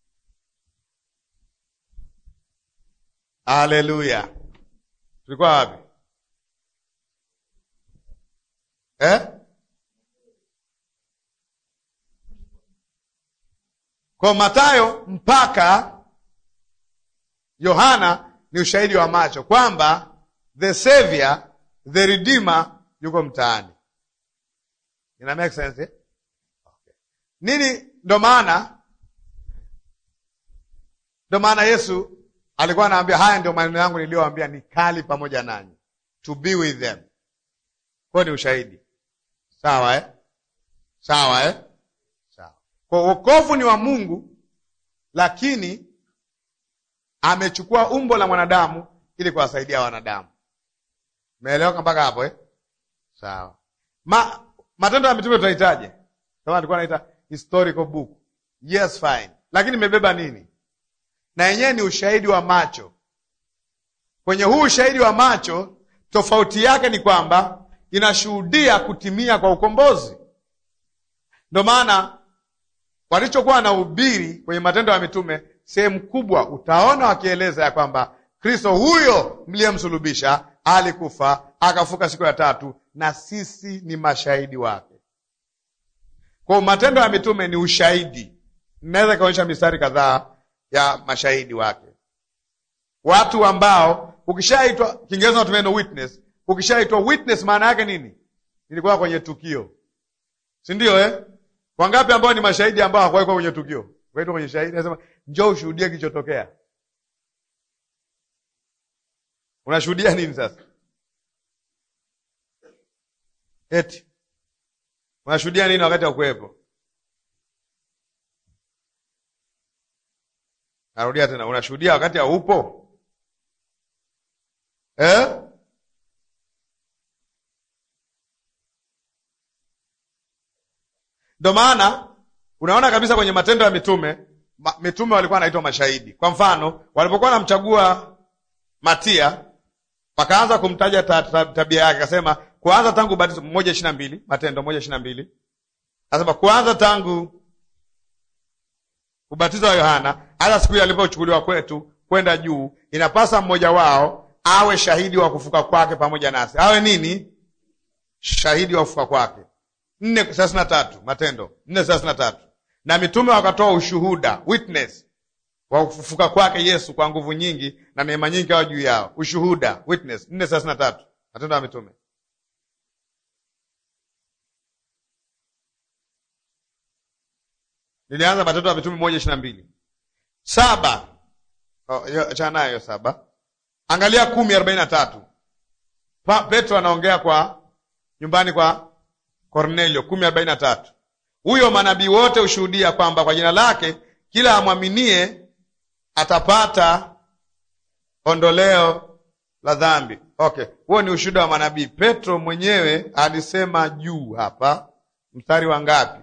Haleluya! tulikuwa wapi eh? Kwa Mathayo mpaka Yohana ni ushahidi wa macho kwamba the savior the redeemer yuko mtaani. Ina make sense eh? Okay. Nini ndo maana Ndio maana Yesu alikuwa anaambia haya ndio maneno yangu niliyowaambia, ni kali pamoja nanyi, to be with them. Kwa ni ushahidi sawa, eh? Sawa, eh? Sawa. Kwa wokovu ni wa Mungu, lakini amechukua umbo la mwanadamu ili kuwasaidia wanadamu. Umeeleweka mpaka hapo eh? Sawa. Ma, Matendo ya Mitume tutahitaje? Kama alikuwa anaita historical book. Yes, fine. Lakini imebeba nini? Na yenyewe ni ushahidi wa macho. Kwenye huu ushahidi wa macho, tofauti yake ni kwamba inashuhudia kutimia kwa ukombozi. Ndio maana walichokuwa na ubiri kwenye Matendo ya Mitume, sehemu kubwa utaona wakieleza ya kwamba Kristo huyo mliyemsulubisha alikufa akafuka siku ya tatu, na sisi ni mashahidi wake. Kwa Matendo ya Mitume ni ushahidi. Naweza ikaonyesha mistari kadhaa ya mashahidi wake, watu ambao ukishaitwa, Kiingereza natumia neno witness. Ukishaitwa witness, maana yake nini? Ilikuwa kwenye tukio, si ndio eh? Wangapi ambao ni mashahidi ambao hawakuwa kwenye tukio, waitwa kwenye shahidi, nasema njoo ushuhudie kilichotokea. Unashuhudia nini sasa? Eti unashuhudia nini wakati wa kuwepo? Narudia tena, unashuhudia wakati haupo eh? Ndo maana unaona kabisa kwenye Matendo ya Mitume ma, mitume walikuwa wanaitwa mashahidi. Kwa mfano, walipokuwa wanamchagua Matia wakaanza kumtaja ta, ta, tabia yake, akasema kuanza tangu ubatizo moja ishirini na mbili Matendo moja ishirini na mbili anasema kuanza tangu ubatizo wa Yohana hata siku ile alipochukuliwa kwetu kwenda juu, inapasa mmoja wao awe shahidi wa kufuka kwake pamoja nasi. Awe nini? Shahidi wa kufuka kwake. nne thelathini na tatu Matendo nne thelathini na tatu na mitume wakatoa ushuhuda witness wa kufufuka kwake Yesu kwa nguvu nyingi na neema nyingi kawa juu yao. Ushuhuda witness nne thelathini na tatu Matendo ya Mitume. Nilianza Matendo ya Mitume moja ishirini na mbili saba achana nayo saba. Angalia kumi arobaini na tatu Petro anaongea kwa nyumbani kwa Kornelio kumi arobaini na tatu huyo manabii wote hushuhudia kwamba kwa jina lake kila amwaminie atapata ondoleo la dhambi. Okay, huo ni ushuhuda wa manabii. Petro mwenyewe alisema juu hapa, mstari wa ngapi?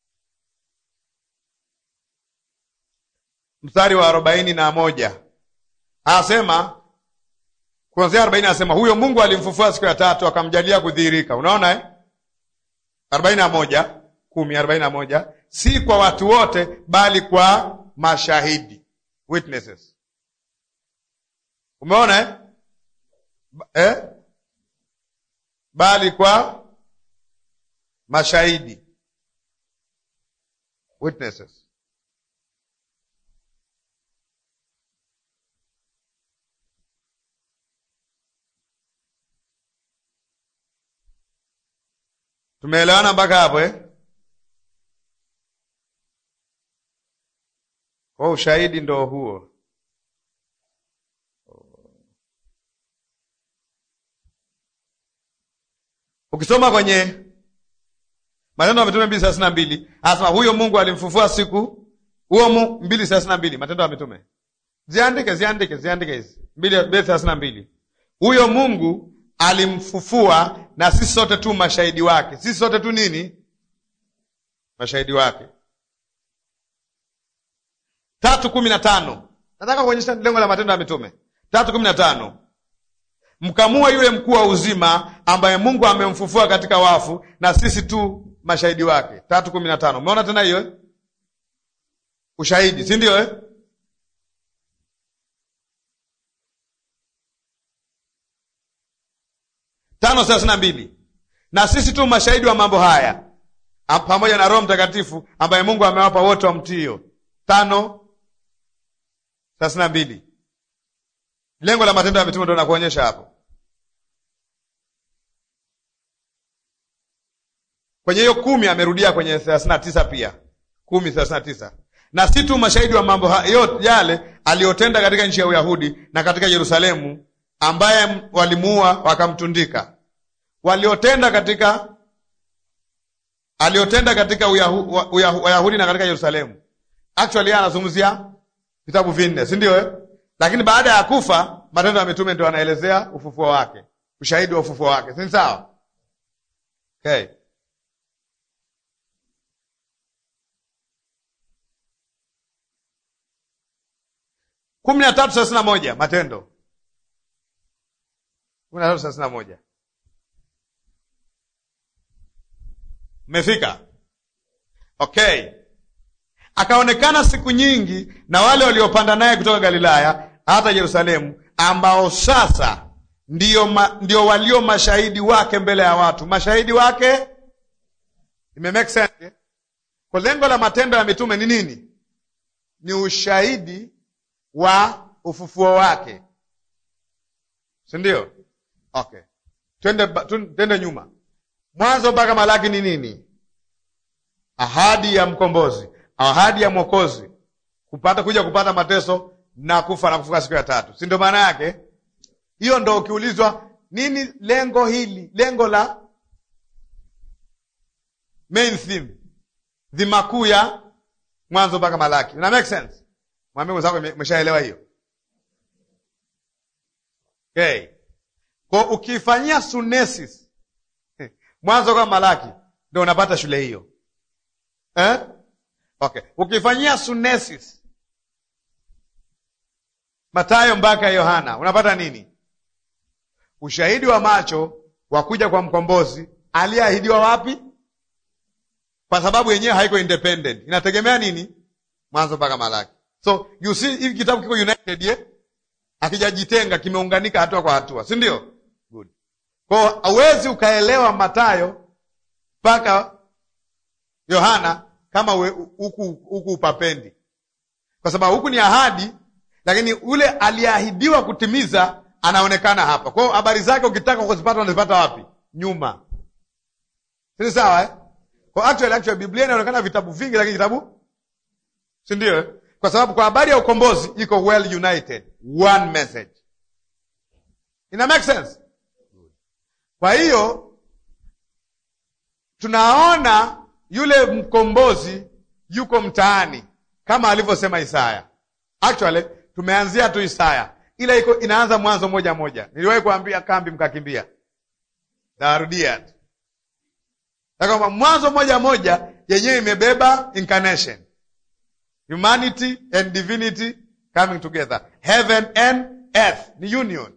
Mstari wa arobaini na moja anasema kuanzia arobaini anasema huyo Mungu alimfufua siku ya tatu akamjalia kudhihirika. Unaona eh? arobaini na moja kumi arobaini na moja si kwa watu wote, bali kwa mashahidi witnesses. Umeona eh? Eh? bali kwa mashahidi witnesses. Tumeelewana mpaka hapo eh? Kwa ushahidi ndo huo. Ukisoma kwenye Matendo ya Mitume mbili thelathini na mbili anasema huyo Mungu alimfufua siku huo mu mbili thelathini na mbili Matendo ya Mitume, ziandike ziandike ziandike hizi mbili thelathini na mbili huyo Mungu alimfufua na sisi sote tu mashahidi wake. Sisi sote tu nini? Mashahidi wake. tatu kumi na tano nataka kuonyesha lengo la Matendo ya Mitume tatu kumi na tano mkamua yule mkuu wa uzima ambaye Mungu amemfufua katika wafu na sisi tu mashahidi wake. tatu kumi na tano umeona tena hiyo eh? Ushahidi, si ndio eh? tano thelathini na mbili na sisi tu mashahidi wa mambo haya pamoja na Roho Mtakatifu ambaye Mungu amewapa wote wamtio. tano thelathini na mbili lengo la Matendo ya Mitume ndo nakuonyesha hapo kwenye hiyo kumi. Amerudia kwenye thelathini na tisa pia kumi thelathini na tisa na si tu mashahidi wa mambo yote yale aliyotenda katika nchi ya Uyahudi na katika Yerusalemu, ambaye walimuua wakamtundika. Waliotenda katika aliyotenda katika Uyahu, Uyahu, Uyahudi na katika Yerusalemu. Actually anazungumzia vitabu vinne, si ndio eh? Lakini baada ya kufa, Matendo ya Mitume ndio anaelezea ufufuo wake, ushahidi wa ufufuo wake, si sawa? Okay. kumi na tatu thelathini na moja Matendo kumi na tatu thelathini na moja Mmefika? Okay. Akaonekana siku nyingi na wale waliopanda naye kutoka Galilaya hata Yerusalemu, ambao sasa ndio, ma, ndio walio mashahidi wake mbele ya watu. Mashahidi wake ime make sense? Kwa lengo la matendo ya mitume ni nini? Ni ushahidi wa ufufuo wake, si ndio? Okay, twende twende nyuma Mwanzo mpaka Malaki ni nini? Ahadi ya mkombozi, ahadi ya mwokozi, kupata kuja kupata mateso na kufa na kufuka siku ya tatu, si ndio? Maana yake hiyo ndo. Ukiulizwa nini lengo hili, lengo la main theme, dhima kuu ya Mwanzo mpaka Malaki, ina make sense? Mwambie mwenzako umeshaelewa hiyo. Okay, kwa ukifanyia sunesis Mwanzo kama Malaki ndio unapata shule hiyo eh? Okay, ukifanyia sunesis Matayo mpaka Yohana unapata nini? Ushahidi wa macho wa kuja kwa mkombozi aliyeahidiwa wapi? Kwa sababu yenyewe haiko independent, inategemea nini? Mwanzo mpaka Malaki. So you see, hivi kitabu kiko united ye? Akijajitenga, kimeunganika hatua kwa hatua, si ndio? Good. Kwa hauwezi ukaelewa Matayo mpaka Yohana kama huku huku upapendi, kwa sababu huku ni ahadi, lakini ule aliyeahidiwa kutimiza anaonekana hapa. Kwa hiyo habari zake ukitaka kuzipata unazipata wapi? Nyuma, si sawa eh? Kwa actually, actually Biblia inaonekana vitabu vingi, lakini kitabu si ndio eh? Kwa sababu kwa habari ya ukombozi iko well united, one message. Ina make sense? Kwa hiyo tunaona yule mkombozi yuko mtaani kama alivyosema Isaya. Actually tumeanzia tu Isaya, ila iko inaanza Mwanzo moja moja. Niliwahi kuambia kambi mkakimbia, narudia tu kwamba Mwanzo moja moja yenyewe imebeba incarnation, humanity and divinity coming together, heaven and earth ni union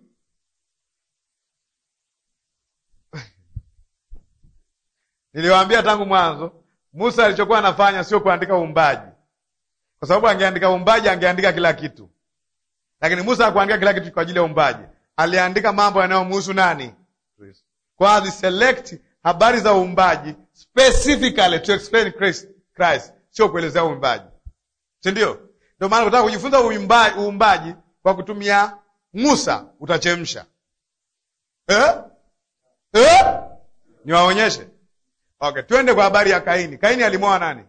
Niliwaambia tangu mwanzo, Musa alichokuwa anafanya sio kuandika uumbaji, kwa sababu angeandika uumbaji angeandika kila kitu, lakini Musa hakuandika kila kitu kwa ajili ya uumbaji. Aliandika mambo yanayomhusu nani? Kristo. Kwa aliselect habari za uumbaji specifically to explain Christ, Christ, sio kuelezea uumbaji, si ndio? Ndio maana kutaka kujifunza uumbaji, uumbaji kwa kutumia Musa utachemsha eh? Eh? Niwaonyeshe. Okay, twende kwa habari ya Kaini. Kaini alimwoa nani?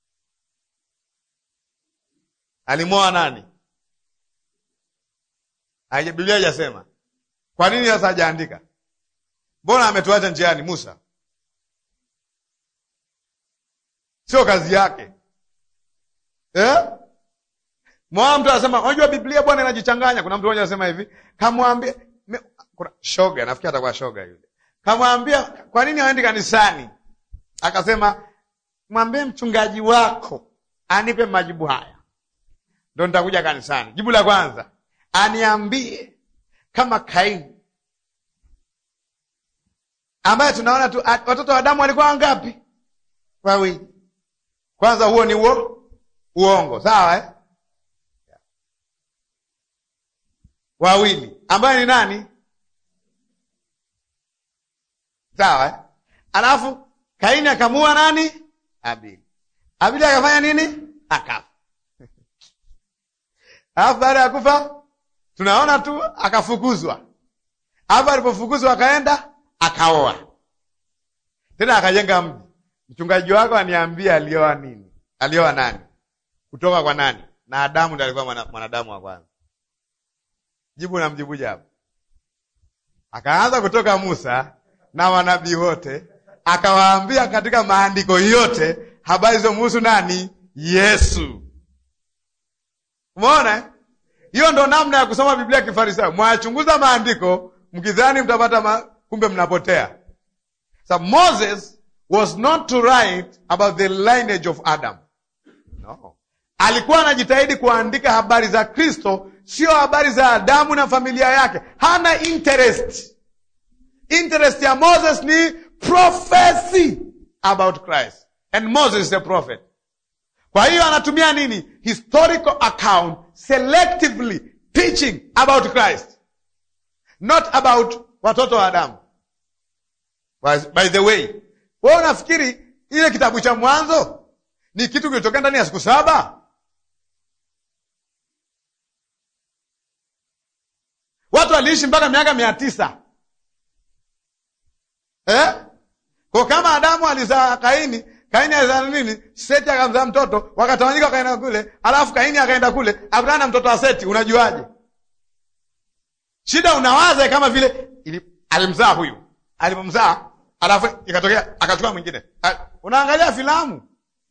Alimwoa nani? Haija Biblia haijasema. Kwa nini sasa hajaandika? Mbona ametuacha njiani Musa? Sio kazi yake eh? Mwa mtu anasema unajua Biblia bwana inajichanganya. Kuna mtu mmoja anasema hivi, kamwambia kuna shoga, nafikiri atakuwa shoga yule. Kamwambia kwa nini haendi kanisani? Akasema mwambie mchungaji wako anipe majibu haya, ndo nitakuja kanisani. Jibu la kwanza, aniambie kama Kaini ambaye tunaona tu watoto wa Adamu walikuwa wangapi? Wawili. Kwanza huo ni uo uongo, sawa eh? Wawili ambaye ni nani? Sawa eh? Alafu Kaini akamua nani? Abili. Abili akafanya nini? Akafa. Alafu baada ya kufa tunaona tu akafukuzwa. Alafu alipofukuzwa akaenda akaoa tena, akajenga mji. Mchungaji wako aniambia alioa nini? Alioa nani? Kutoka kwa nani? na Adamu ndiye alikuwa mwana- mwanadamu wa kwanza. Jibu namjibuje hapo? Akaanza kutoka Musa na manabii wote, akawaambia katika maandiko yote habari zilizomhusu nani? Yesu. Umeona? eh? Hiyo ndo namna ya kusoma Biblia kifarisayo. Mwayachunguza maandiko mkidhani mtapata ma... kumbe mnapotea. So Moses was not to write about the lineage of Adam. No. Alikuwa anajitahidi kuandika habari za Kristo, sio habari za Adamu na familia yake. Hana interest. Interest ya Moses ni prophecy about Christ. And Moses is a prophet. Kwa hiyo anatumia nini? Historical account selectively teaching about Christ. Not about watoto wa Adamu. By, by the way, wewe unafikiri ile kitabu cha Mwanzo ni kitu kilitokea ndani ya siku saba? Watu waliishi mpaka miaka mia tisa eh? Kwa kama Adamu alizaa Kaini, Kaini alizaa nini? Seti akamzaa mtoto, wakatawanyika wakaenda kule, alafu Kaini akaenda kule, akutana na mtoto wa Seti. Unajuaje? Shida unawaza kama vile ili, alimzaa huyu, alipomzaa alafu ikatokea akachukua mwingine. Ah, Unaangalia filamu.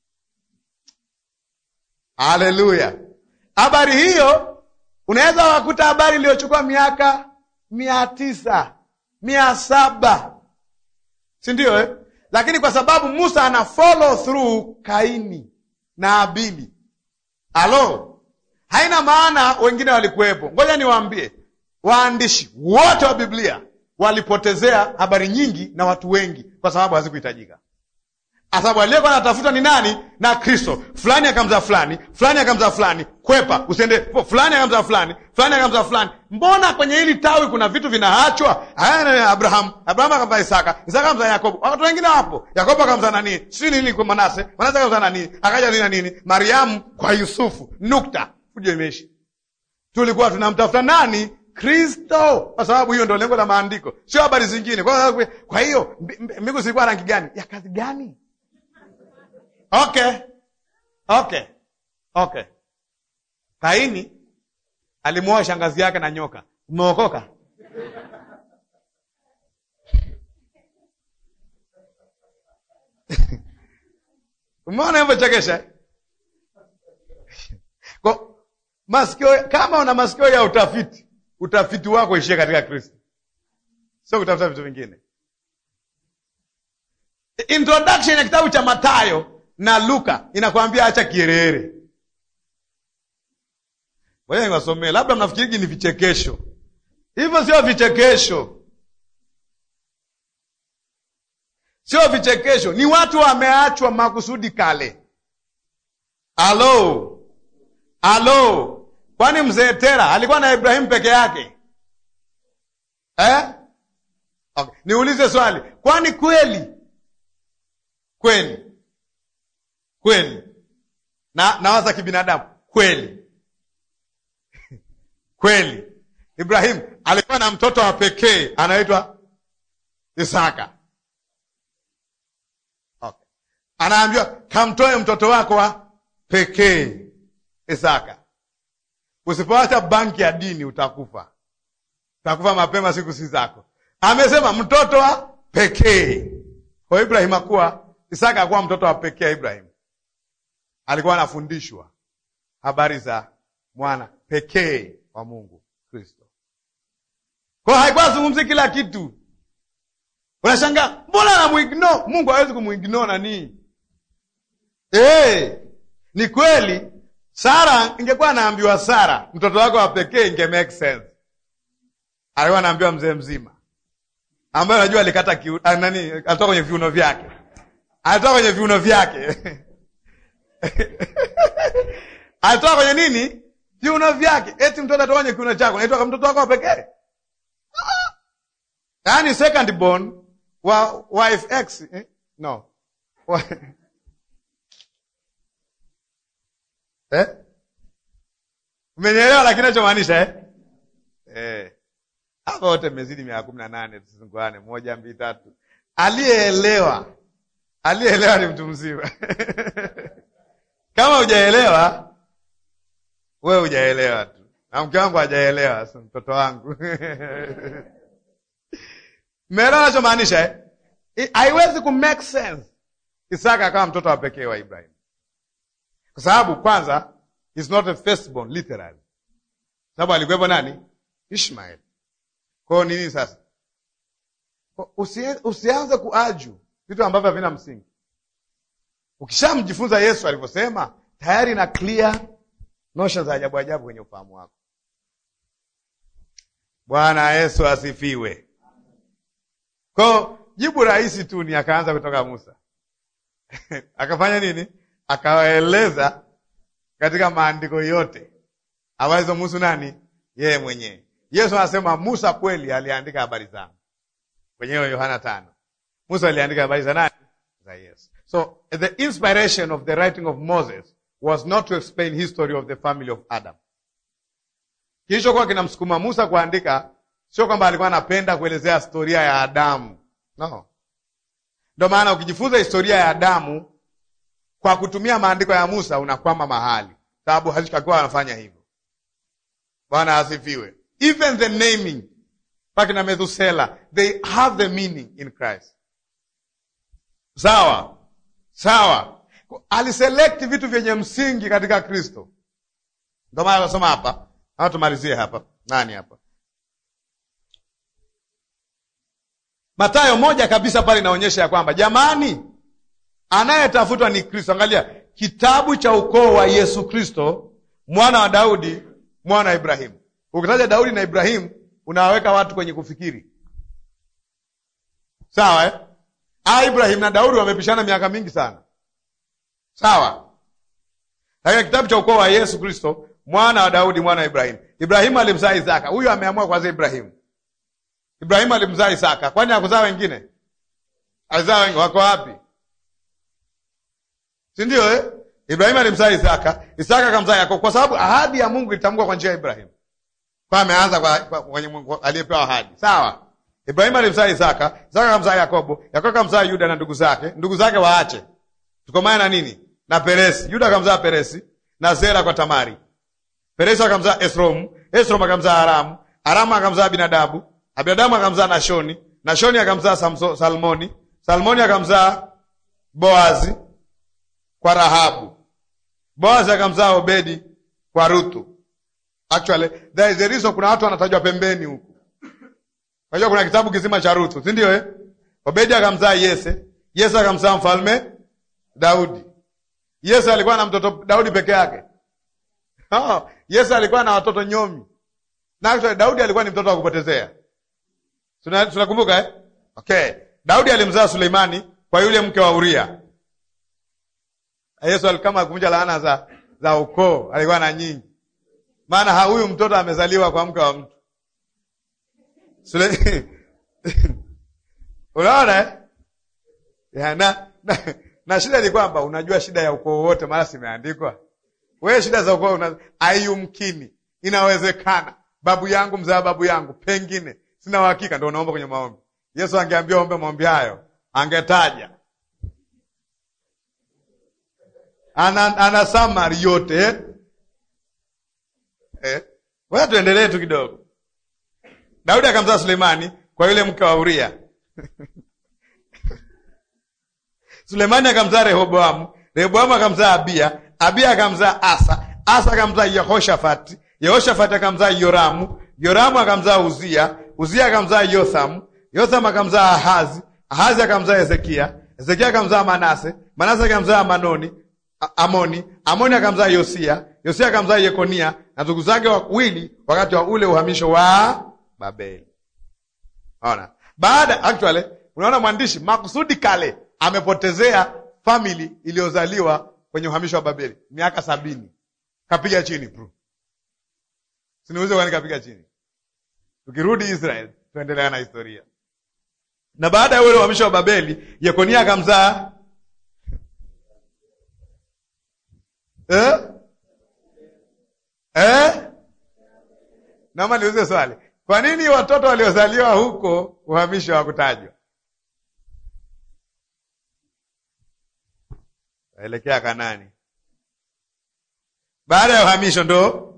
Haleluya! Habari hiyo unaweza wakuta habari iliyochukua miaka mia tisa mia saba si ndio eh? Lakini kwa sababu Musa ana follow through Kaini na Abili, alo, haina maana wengine walikuwepo. Ngoja niwaambie, waandishi wote wa Biblia walipotezea habari nyingi na watu wengi kwa sababu hazikuhitajika kwa sababu aliyekuwa anatafuta ni nani? Na Kristo. Fulani akamzaa fulani, fulani akamzaa fulani, kwepa usiende, fulani akamzaa fulani, fulani akamzaa fulani. Mbona kwenye hili tawi kuna vitu vinaachwa? Haya, Abraham, Abraham akamzaa Isaka, Isaka akamzaa Yakobo, watu wengine wapo. Yakobo akamzaa nani? Si nini kwa Manase, Manase akamzaa nani? Akaja nini na nini? Mariamu kwa Yusufu. Nukta, fujo imeishi. Tulikuwa tunamtafuta nani? Kristo, kwa sababu hiyo ndio lengo la maandiko, sio habari zingine. Kwa kwa hiyo mbingu zilikuwa rangi gani? Ya kazi gani? Okay, okay, okay. Kaini alimwoa shangazi yake na nyoka. Umeokoka? Umeona hivyo chekesha kwa masikio. Kama una masikio ya utafiti, utafiti wako ishie katika Kristo, sio kutafuta vitu vingine. Introduction ya kitabu cha Mathayo na Luka inakwambia acha kierere. Ngoja niwasomee, labda mnafikiri ni vichekesho. Hivyo sio vichekesho, sio vichekesho, ni watu wameachwa makusudi kale. Alo, alo, kwani mzee Tera alikuwa na Ibrahimu peke yake eh? Okay. Niulize swali, kwani kweli kweli kweli na nawaza kibinadamu kweli kweli, Ibrahimu alikuwa na mtoto wa pekee anaitwa Isaka. Okay. Anaambiwa kamtoe mtoto wako wa pekee Isaka. Usipoacha banki ya dini utakufa, utakufa mapema, siku si zako. Amesema mtoto wa pekee. Kwa Ibrahimu akuwa Isaka akuwa mtoto wa pekee. Ibrahimu alikuwa anafundishwa habari za mwana pekee wa Mungu Kristo. Kwa hiyo haikuwa azungumzi kila kitu. Unashangaa, mbona anamuignore Mungu? Hawezi kumuignore nani? Hey, ni kweli. Sara ingekuwa anaambiwa Sara mtoto wako wa pekee, inge make sense. Alikuwa anaambiwa mzee mzima ambaye anajua alikata kiu, nani, alitoka kwenye viuno vyake, alitoka kwenye viuno vyake alitoka kwenye nini? Viuno vyake. Eti mtoto atoka kwenye kiuno chako, naitwa mtoto wako wa pekee? Yaani second born wa wife x eh? no eh? Umenielewa lakini nachomaanisha eh? Eh. Hapa wote mmezidi miaka kumi na nane, tusinguane moja mbili tatu. Aliyeelewa, aliyeelewa ni mtu mzima kama hujaelewa wewe hujaelewa tu, na mke wangu hajaelewa, so mtoto wangu Mmeelewa nachomaanisha eh? I- haiwezi ku make sense Isaka akawa mtoto wa pekee wa Ibrahim, kwa sababu kwanza is not a firstborn literally, sababu alikuwepo nani? Ishmael. Kwa hiyo nini sasa? Kwa- usie- Usianze kuaju vitu ambavyo havina msingi. Ukishamjifunza Yesu alivyosema, tayari na clear notion za ajabu ajabu kwenye ufahamu wako. Bwana Yesu asifiwe. Kwa jibu rahisi tu ni akaanza kutoka Musa akafanya nini? Akawaeleza katika maandiko yote habari Musa nani? Yeye mwenyewe. Yesu anasema Musa kweli aliandika habari zangu kwenye hiyo Yohana tano. Musa aliandika habari za nani? Za Yesu. So the inspiration of the writing of Moses was not to explain history of the family of Adam. Kilichokuwa kinamsukuma Musa kuandika sio kwamba alikuwa anapenda kuelezea historia ya Adamu. No. Ndio maana ukijifunza historia ya Adamu kwa kutumia maandiko ya Musa unakwama mahali, sababu hazitakuwa anafanya hivyo. Bwana asifiwe. Even the naming mpaka na Methusela, they have the meaning in Christ. Sawa sawa, aliselect vitu vyenye msingi katika Kristo. Ndio maana anasoma hapa, au tumalizie hapa. Nani hapa? Mathayo moja kabisa pale inaonyesha ya kwamba jamani, anayetafutwa ni Kristo. Angalia kitabu cha ukoo wa Yesu Kristo, mwana wa Daudi, mwana wa Ibrahimu. Ukitaja Daudi na Ibrahimu unawaweka watu kwenye kufikiri, sawa eh? Ah, Ibrahim na Daudi wamepishana miaka mingi sana, sawa. Lakini kitabu cha ukoo wa Yesu Kristo, mwana wa Daudi, mwana wa Ibrahimu. Ibrahimu alimzaa Isaka. Huyu ameamua kwanza Ibrahimu. Ibrahimu alimzaa Isaka, kwani hakuzaa wengine? Alizaa wengi. Wako wapi? si ndio eh? Ibrahimu alimzaa Isaka, Isaka akamzaa Yakobo, kwa sababu ahadi ya Mungu ilitamkwa kwa njia ya Ibrahimu, kwa ameanza kwa, kwa, kwenye Mungu aliyepewa ahadi. Sawa. Ibrahimu alimzaa Isaka, Isaka akamzaa Yakobo, Yakobo akamzaa Yuda na ndugu zake. Ndugu zake waache tukomane na nini? Na Peresi. Yuda akamzaa Peresi na Zera kwa Tamari. Peresi akamzaa Esrom, Esrom akamzaa Aramu, Aramu akamzaa Abinadabu, Abinadabu akamzaa Nashoni, Nashoni akamzaa Samso- Salmoni, Salmoni akamzaa Boazi kwa Rahabu, Boazi akamzaa Obedi kwa Ruthu. Actually there is a reason, kuna watu wanatajwa pembeni huku. Unajua kuna kitabu kizima cha Ruthu, si ndio eh? Obedi akamzaa Yese, Yese akamzaa mfalme Daudi. Yese alikuwa na mtoto Daudi peke yake. Oh, Yese alikuwa na watoto nyomi. Na actually Daudi alikuwa ni mtoto wa kupotezea. Tuna- Tunakumbuka eh? Okay. Daudi alimzaa Suleimani kwa yule mke wa Uria. Yesu alikama kuvunja laana za za ukoo, alikuwa na nyingi. Maana ha- huyu mtoto amezaliwa kwa mke wa mtu. Sule... Unaona eh? Ya, na, na, na shida ni kwamba unajua shida ya ukoo wote mara simeandikwa. Wewe shida za ukoo una ayumkini. Inawezekana. Babu yangu mzaa babu yangu, pengine sina uhakika, ndio unaomba kwenye maombi. Yesu angeambia ombe maombi hayo, angetaja ana, ana summary yote eh? Eh? Wewe tuendelee tu kidogo. Daudi akamzaa Sulemani kwa yule mke wa Uria. Sulemani akamzaa Rehoboamu, Rehoboamu akamzaa Abia, Abia akamzaa Asa, Asa akamzaa Yehoshafati, Yehoshafati akamzaa Yoramu, Yoramu akamzaa Uzia, Uzia akamzaa Yothamu, Yothamu akamzaa Ahazi, Ahazi akamzaa Hezekia, Hezekia akamzaa Manase, Manase akamzaa Manoni, A- Amoni, Amoni akamzaa Yosia, Yosia akamzaa Yekonia na ndugu zake wawili wakati wa ule uhamisho wa Babeli. Ona. Baada actually unaona mwandishi makusudi kale amepotezea family iliyozaliwa kwenye uhamisho wa Babeli miaka sabini. Kapiga chini bro. Siniuze kwani kapiga chini. Tukirudi Israel tuendelea na historia. Na baada ya ule uhamisho wa Babeli, Yekonia akamzaa eh? Eh? Naomba niulize swali. Kwa nini watoto waliozaliwa huko uhamisho hawakutajwa? Waelekea Kanani. Baada ya uhamisho ndo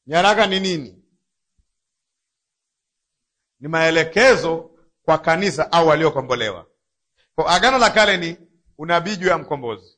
Nyaraka ni nini? Ni maelekezo kwa kanisa au waliokombolewa. Kwa Agano la Kale ni unabii juu ya mkombozi.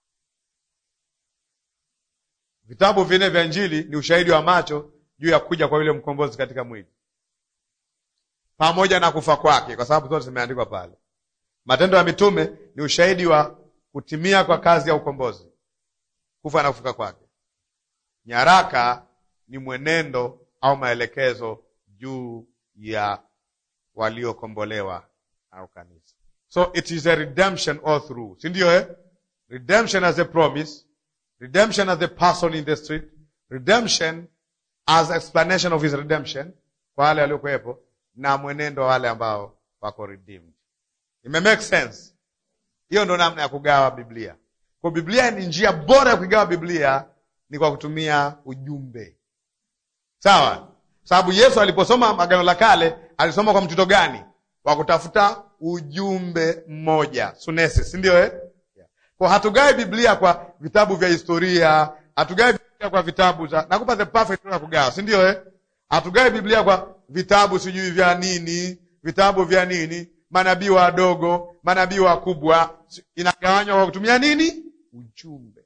Vitabu vinne vya Injili ni ushahidi wa macho juu ya kuja kwa yule mkombozi katika mwili pamoja na kufa kwake, kwa sababu zote zimeandikwa pale. Matendo ya Mitume ni ushahidi wa kutimia kwa kazi ya ukombozi, kufa na kufuka kwake. Nyaraka ni mwenendo au maelekezo juu ya waliokombolewa au kanisa. So it is a redemption all through, si ndio eh? Redemption as a promise, redemption as a person in the street, redemption as explanation of his redemption kwa wale waliokuwepo na mwenendo wa wale ambao wako redeemed. Ime make sense? Hiyo ndo namna ya kugawa Biblia. Kwa Biblia ni njia bora ya kugawa Biblia ni kwa kutumia ujumbe, sawa? Sababu Yesu aliposoma Agano la Kale alisoma kwa mtito gani? Wa kutafuta ujumbe mmoja, sunesis, si ndio eh? Yeah. Kwa hatugawi Biblia kwa vitabu vya historia, hatugawi Biblia kwa vitabu za nakupa the perfect ya kugawa, si ndio eh? Hatugawi Biblia kwa vitabu sijui vya nini, vitabu vya nini, manabii wadogo, manabii wakubwa. Inagawanywa kwa kutumia nini? Ujumbe.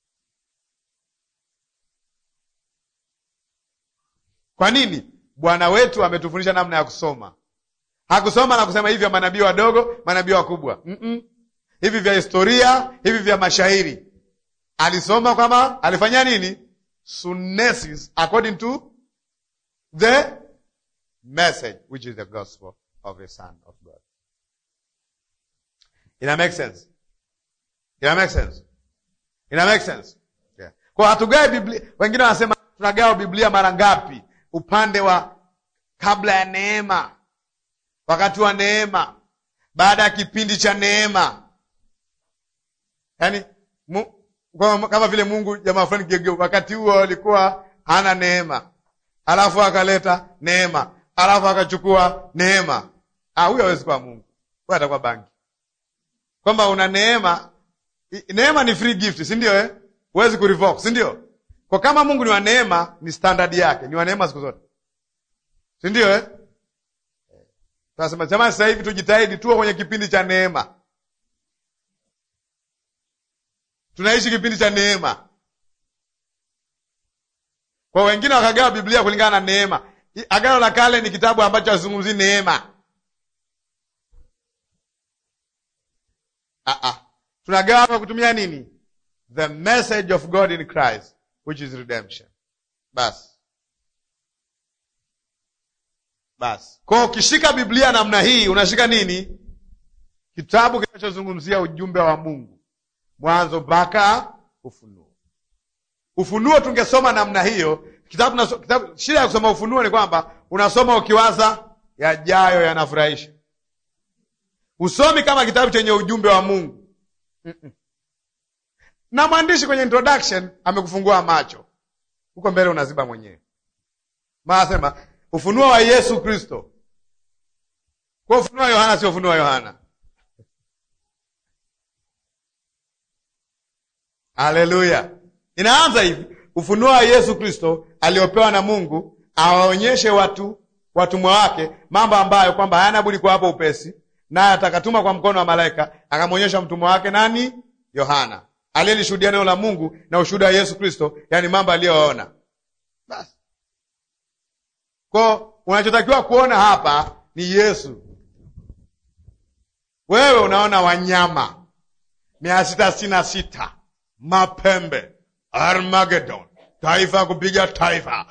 Kwa nini? Bwana wetu ametufundisha namna ya kusoma. Hakusoma na kusema hivi vya manabii wadogo, manabii wakubwa, mm -mm. hivi vya historia, hivi vya mashairi. Alisoma kama alifanya nini? Sunesis according to the message which is the gospel of the Son of God. Ina make sense? Ina make sense? Ina make sense? Yeah. Kwa hatugawi Biblia. Wengine wanasema tunagawa Biblia mara ngapi? Upande wa kabla ya neema, wakati wa neema, baada ya kipindi cha neema. Yaani mu, kama vile Mungu jamaa fulani gegeu, wakati huo alikuwa hana neema, alafu akaleta neema, alafu akachukua neema. Ah, huyo hawezi kuwa Mungu, huyo atakuwa bangi. Kwamba una neema, neema ni free gift, si ndio eh? Huwezi kurevoke, si ndio? Kwa kama Mungu ni wa neema, ni standard yake, ni wa neema siku zote, si ndio eh? Tunasema jamani, sasa hivi tujitahidi tuwe kwenye kipindi cha neema. Tunaishi kipindi cha neema. Kwa wengine wakagawa Biblia kulingana na neema. Agano la Kale ni kitabu ambacho hazungumzi neema. Ah ah. Tunagawa kwa kutumia nini? The message of God in Christ which is redemption. Basi. Basi. Kwa ukishika Biblia namna hii unashika nini? Kitabu kinachozungumzia ujumbe wa Mungu. Mwanzo mpaka Ufunuo. Ufunuo tungesoma namna hiyo. Kitabu, kitabu, shida ya kusoma Ufunuo ni kwamba unasoma ukiwaza yajayo yanafurahisha. Usomi kama kitabu chenye ujumbe wa Mungu. Mm -mm. Na mwandishi kwenye introduction amekufungua macho, huko mbele unaziba mwenyewe. Maasema ufunuo wa Yesu Kristo. Kwa ufunuo wa Yohana sio ufunuo wa Yohana. Haleluya! Inaanza hivi, ufunuo wa Yesu Kristo aliopewa na Mungu awaonyeshe watu watumwa wake mambo ambayo kwamba hayana budi kuwa hapo upesi, naye atakatuma kwa mkono wa malaika, akamwonyesha mtumwa wake nani? Yohana aliyelishuhudia neno la Mungu na ushuhuda wa Yesu Kristo, yaani mambo aliyoona. Basi ko unachotakiwa kuona hapa ni Yesu. Wewe unaona wanyama mia sita sitini na sita mapembe, Armageddon, taifa kupiga taifa.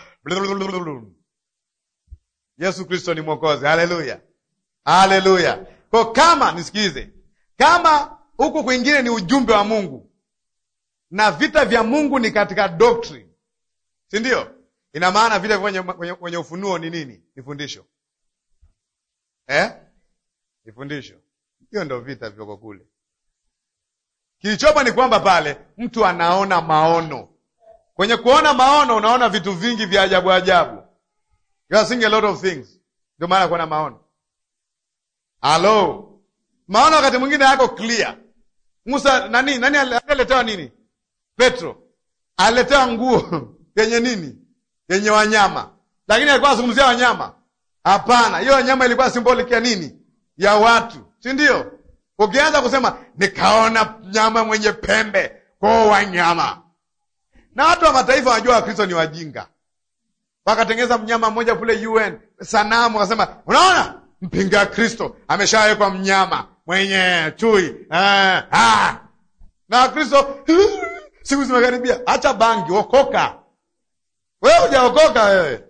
Yesu Kristo ni Mwokozi. Haleluya, haleluya. Ko kama nisikize, kama huku kwingine ni ujumbe wa Mungu na vita vya Mungu ni katika doctrine, si ndio? Ina maana vile kwenye, kwenye, kwenye ufunuo ni nini? Ni fundisho eh? Ni fundisho. Hiyo ndio vita vyoko kule. Kilichopo ni kwamba pale mtu anaona maono. Kwenye kuona maono, unaona vitu vingi vya ajabu ajabu, you are seeing a lot of things. Ndio maana kuona maono. Halo, maono wakati mwingine yako clear. Musa nani nani aliletewa nini? Petro aliletewa nguo yenye nini? yenye wanyama, lakini alikuwa anazungumzia wanyama? Hapana, hiyo wanyama ilikuwa symbolic ya nini? Ya watu, si ndio? Ukianza kusema nikaona mnyama mwenye pembe, kwao wanyama, na watu wa mataifa wanajua Wakristo ni wajinga, wakatengeza mnyama mmoja kule UN sanamu, wakasema unaona, mpinga Kristo ameshawekwa mnyama mwenye chui ah, ah. na Wakristo siku zimekaribia, acha bangi, okoka wewe. Hujaokoka wewe,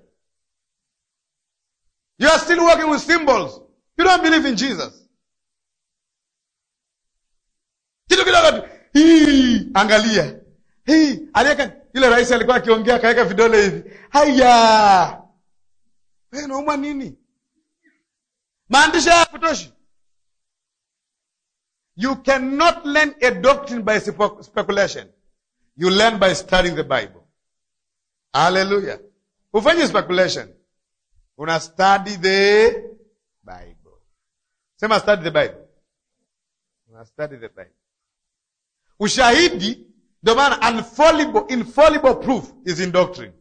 you are still working with symbols, you don't believe in Jesus. Kitu kidogo tu hii, angalia hii, aliweka yule rais alikuwa akiongea, akaweka vidole hivi, haya, wewe unaumwa nini? Maandishi haya kutoshi You cannot learn a doctrine by speculation. You learn by studying the Bible. Hallelujah. Ufanye speculation. Una study the Bible. Sema study the Bible. Una study the Bible. Ushahidi ndio maana infallible, infallible proof is in doctrine.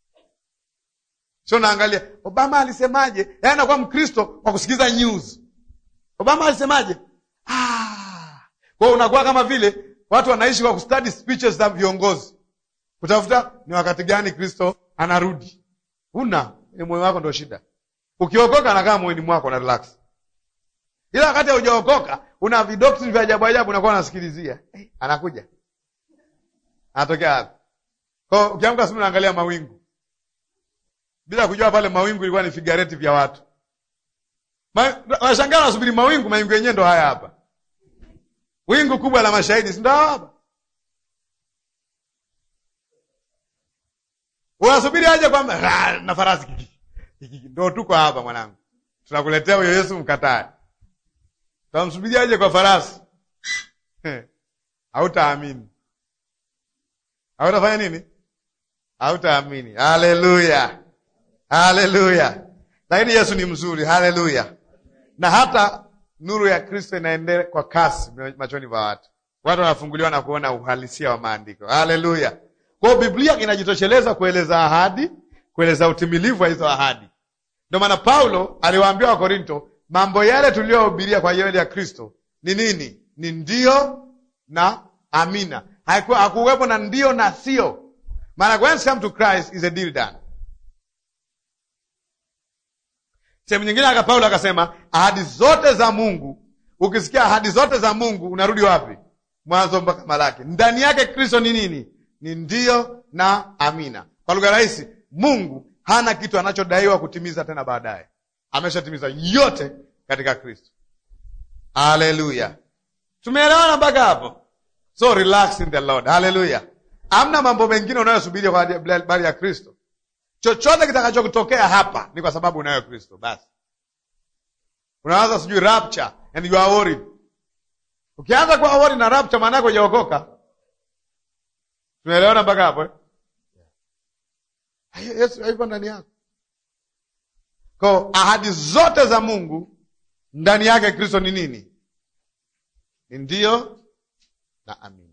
So naangalia Obama alisemaje? Yaani anakuwa Mkristo kwa kusikiza news. Obama alisemaje? Ah. Kwa hiyo unakuwa kama vile watu wanaishi kwa kustudy speeches za viongozi, kutafuta ni wakati gani Kristo anarudi. Una moyo wako ndio shida. Ukiokoka nakaa moyoni mwako na relax, ila wakati haujaokoka una vidoctrine vya ajabu ajabu, unakuwa unasikilizia hey, anakuja anatokea wapi? Kwa ukiamka asubuhi unaangalia mawingu bila kujua pale mawingu ilikuwa ni figurative ya watu. Washangaa wanasubiri mawingu, mawingu yenyewe ndo haya hapa wingu kubwa la mashahidi, si ndo hapa? Unasubiri aje kwamba na farasi ndo tuko hapa mwanangu, tunakuletea huyo Yesu mkatae. Tunamsubiri aje kwa farasi? Hautaamini. Hautafanya nini? Hautaamini. Haleluya, haleluya! Lakini Yesu ni mzuri, haleluya, na hata nuru ya Kristo inaendelea kwa kasi machoni pa watu. Watu wanafunguliwa na kuona uhalisia wa maandiko. Haleluya! Kwa hiyo Biblia inajitosheleza kueleza ahadi, kueleza utimilivu wa hizo ahadi. Ndio maana Paulo aliwaambia Wakorinto, mambo yale tuliyohubiria kwa ajili ya Kristo ni nini? Ni ndio na amina. Hakuwepo na ndio na sio. Maana when it comes to Christ is a deal done. Sehemu nyingine aka Paulo akasema ahadi zote za Mungu. Ukisikia ahadi zote za Mungu unarudi wapi? Mwanzo mpaka Malaki. Ndani yake Kristo ni nini? Ni ndio na amina. Kwa lugha rahisi, Mungu hana kitu anachodaiwa kutimiza tena baadaye, ameshatimiza yote katika Kristo. Haleluya, tumeelewana mpaka hapo? So relax in the Lord. Haleluya, amna mambo mengine unayosubiri kwa habari ya Kristo. Chochote kitakachokutokea hapa ni kwa sababu unayo Kristo. Basi unaanza sijui rapture and you are worried. Ukianza kuwa worried na rapture, maana yako hujaokoka. Tunaelewana mpaka hapo eh? Yesu hayuko ndani yako. Kwa ahadi zote za Mungu ndani yake Kristo ni nini? Ni ndio na amina,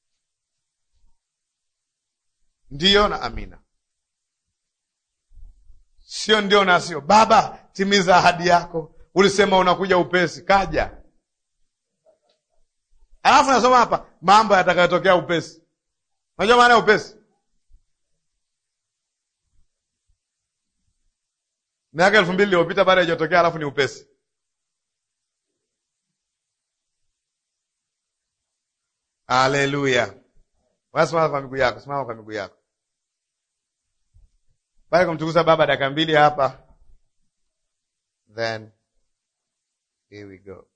ndio na amina Sio ndio na sio. Baba, timiza ahadi yako, ulisema unakuja upesi, kaja. Alafu nasoma hapa mambo yatakayotokea upesi. Unajua maana ya upesi? Miaka elfu mbili iliyopita baada haijatokea, alafu ni upesi. Haleluya! Simama kwa miguu yako, simama kwa miguu yako baada ya kumtukuza Baba dakika mbili hapa, then here we go.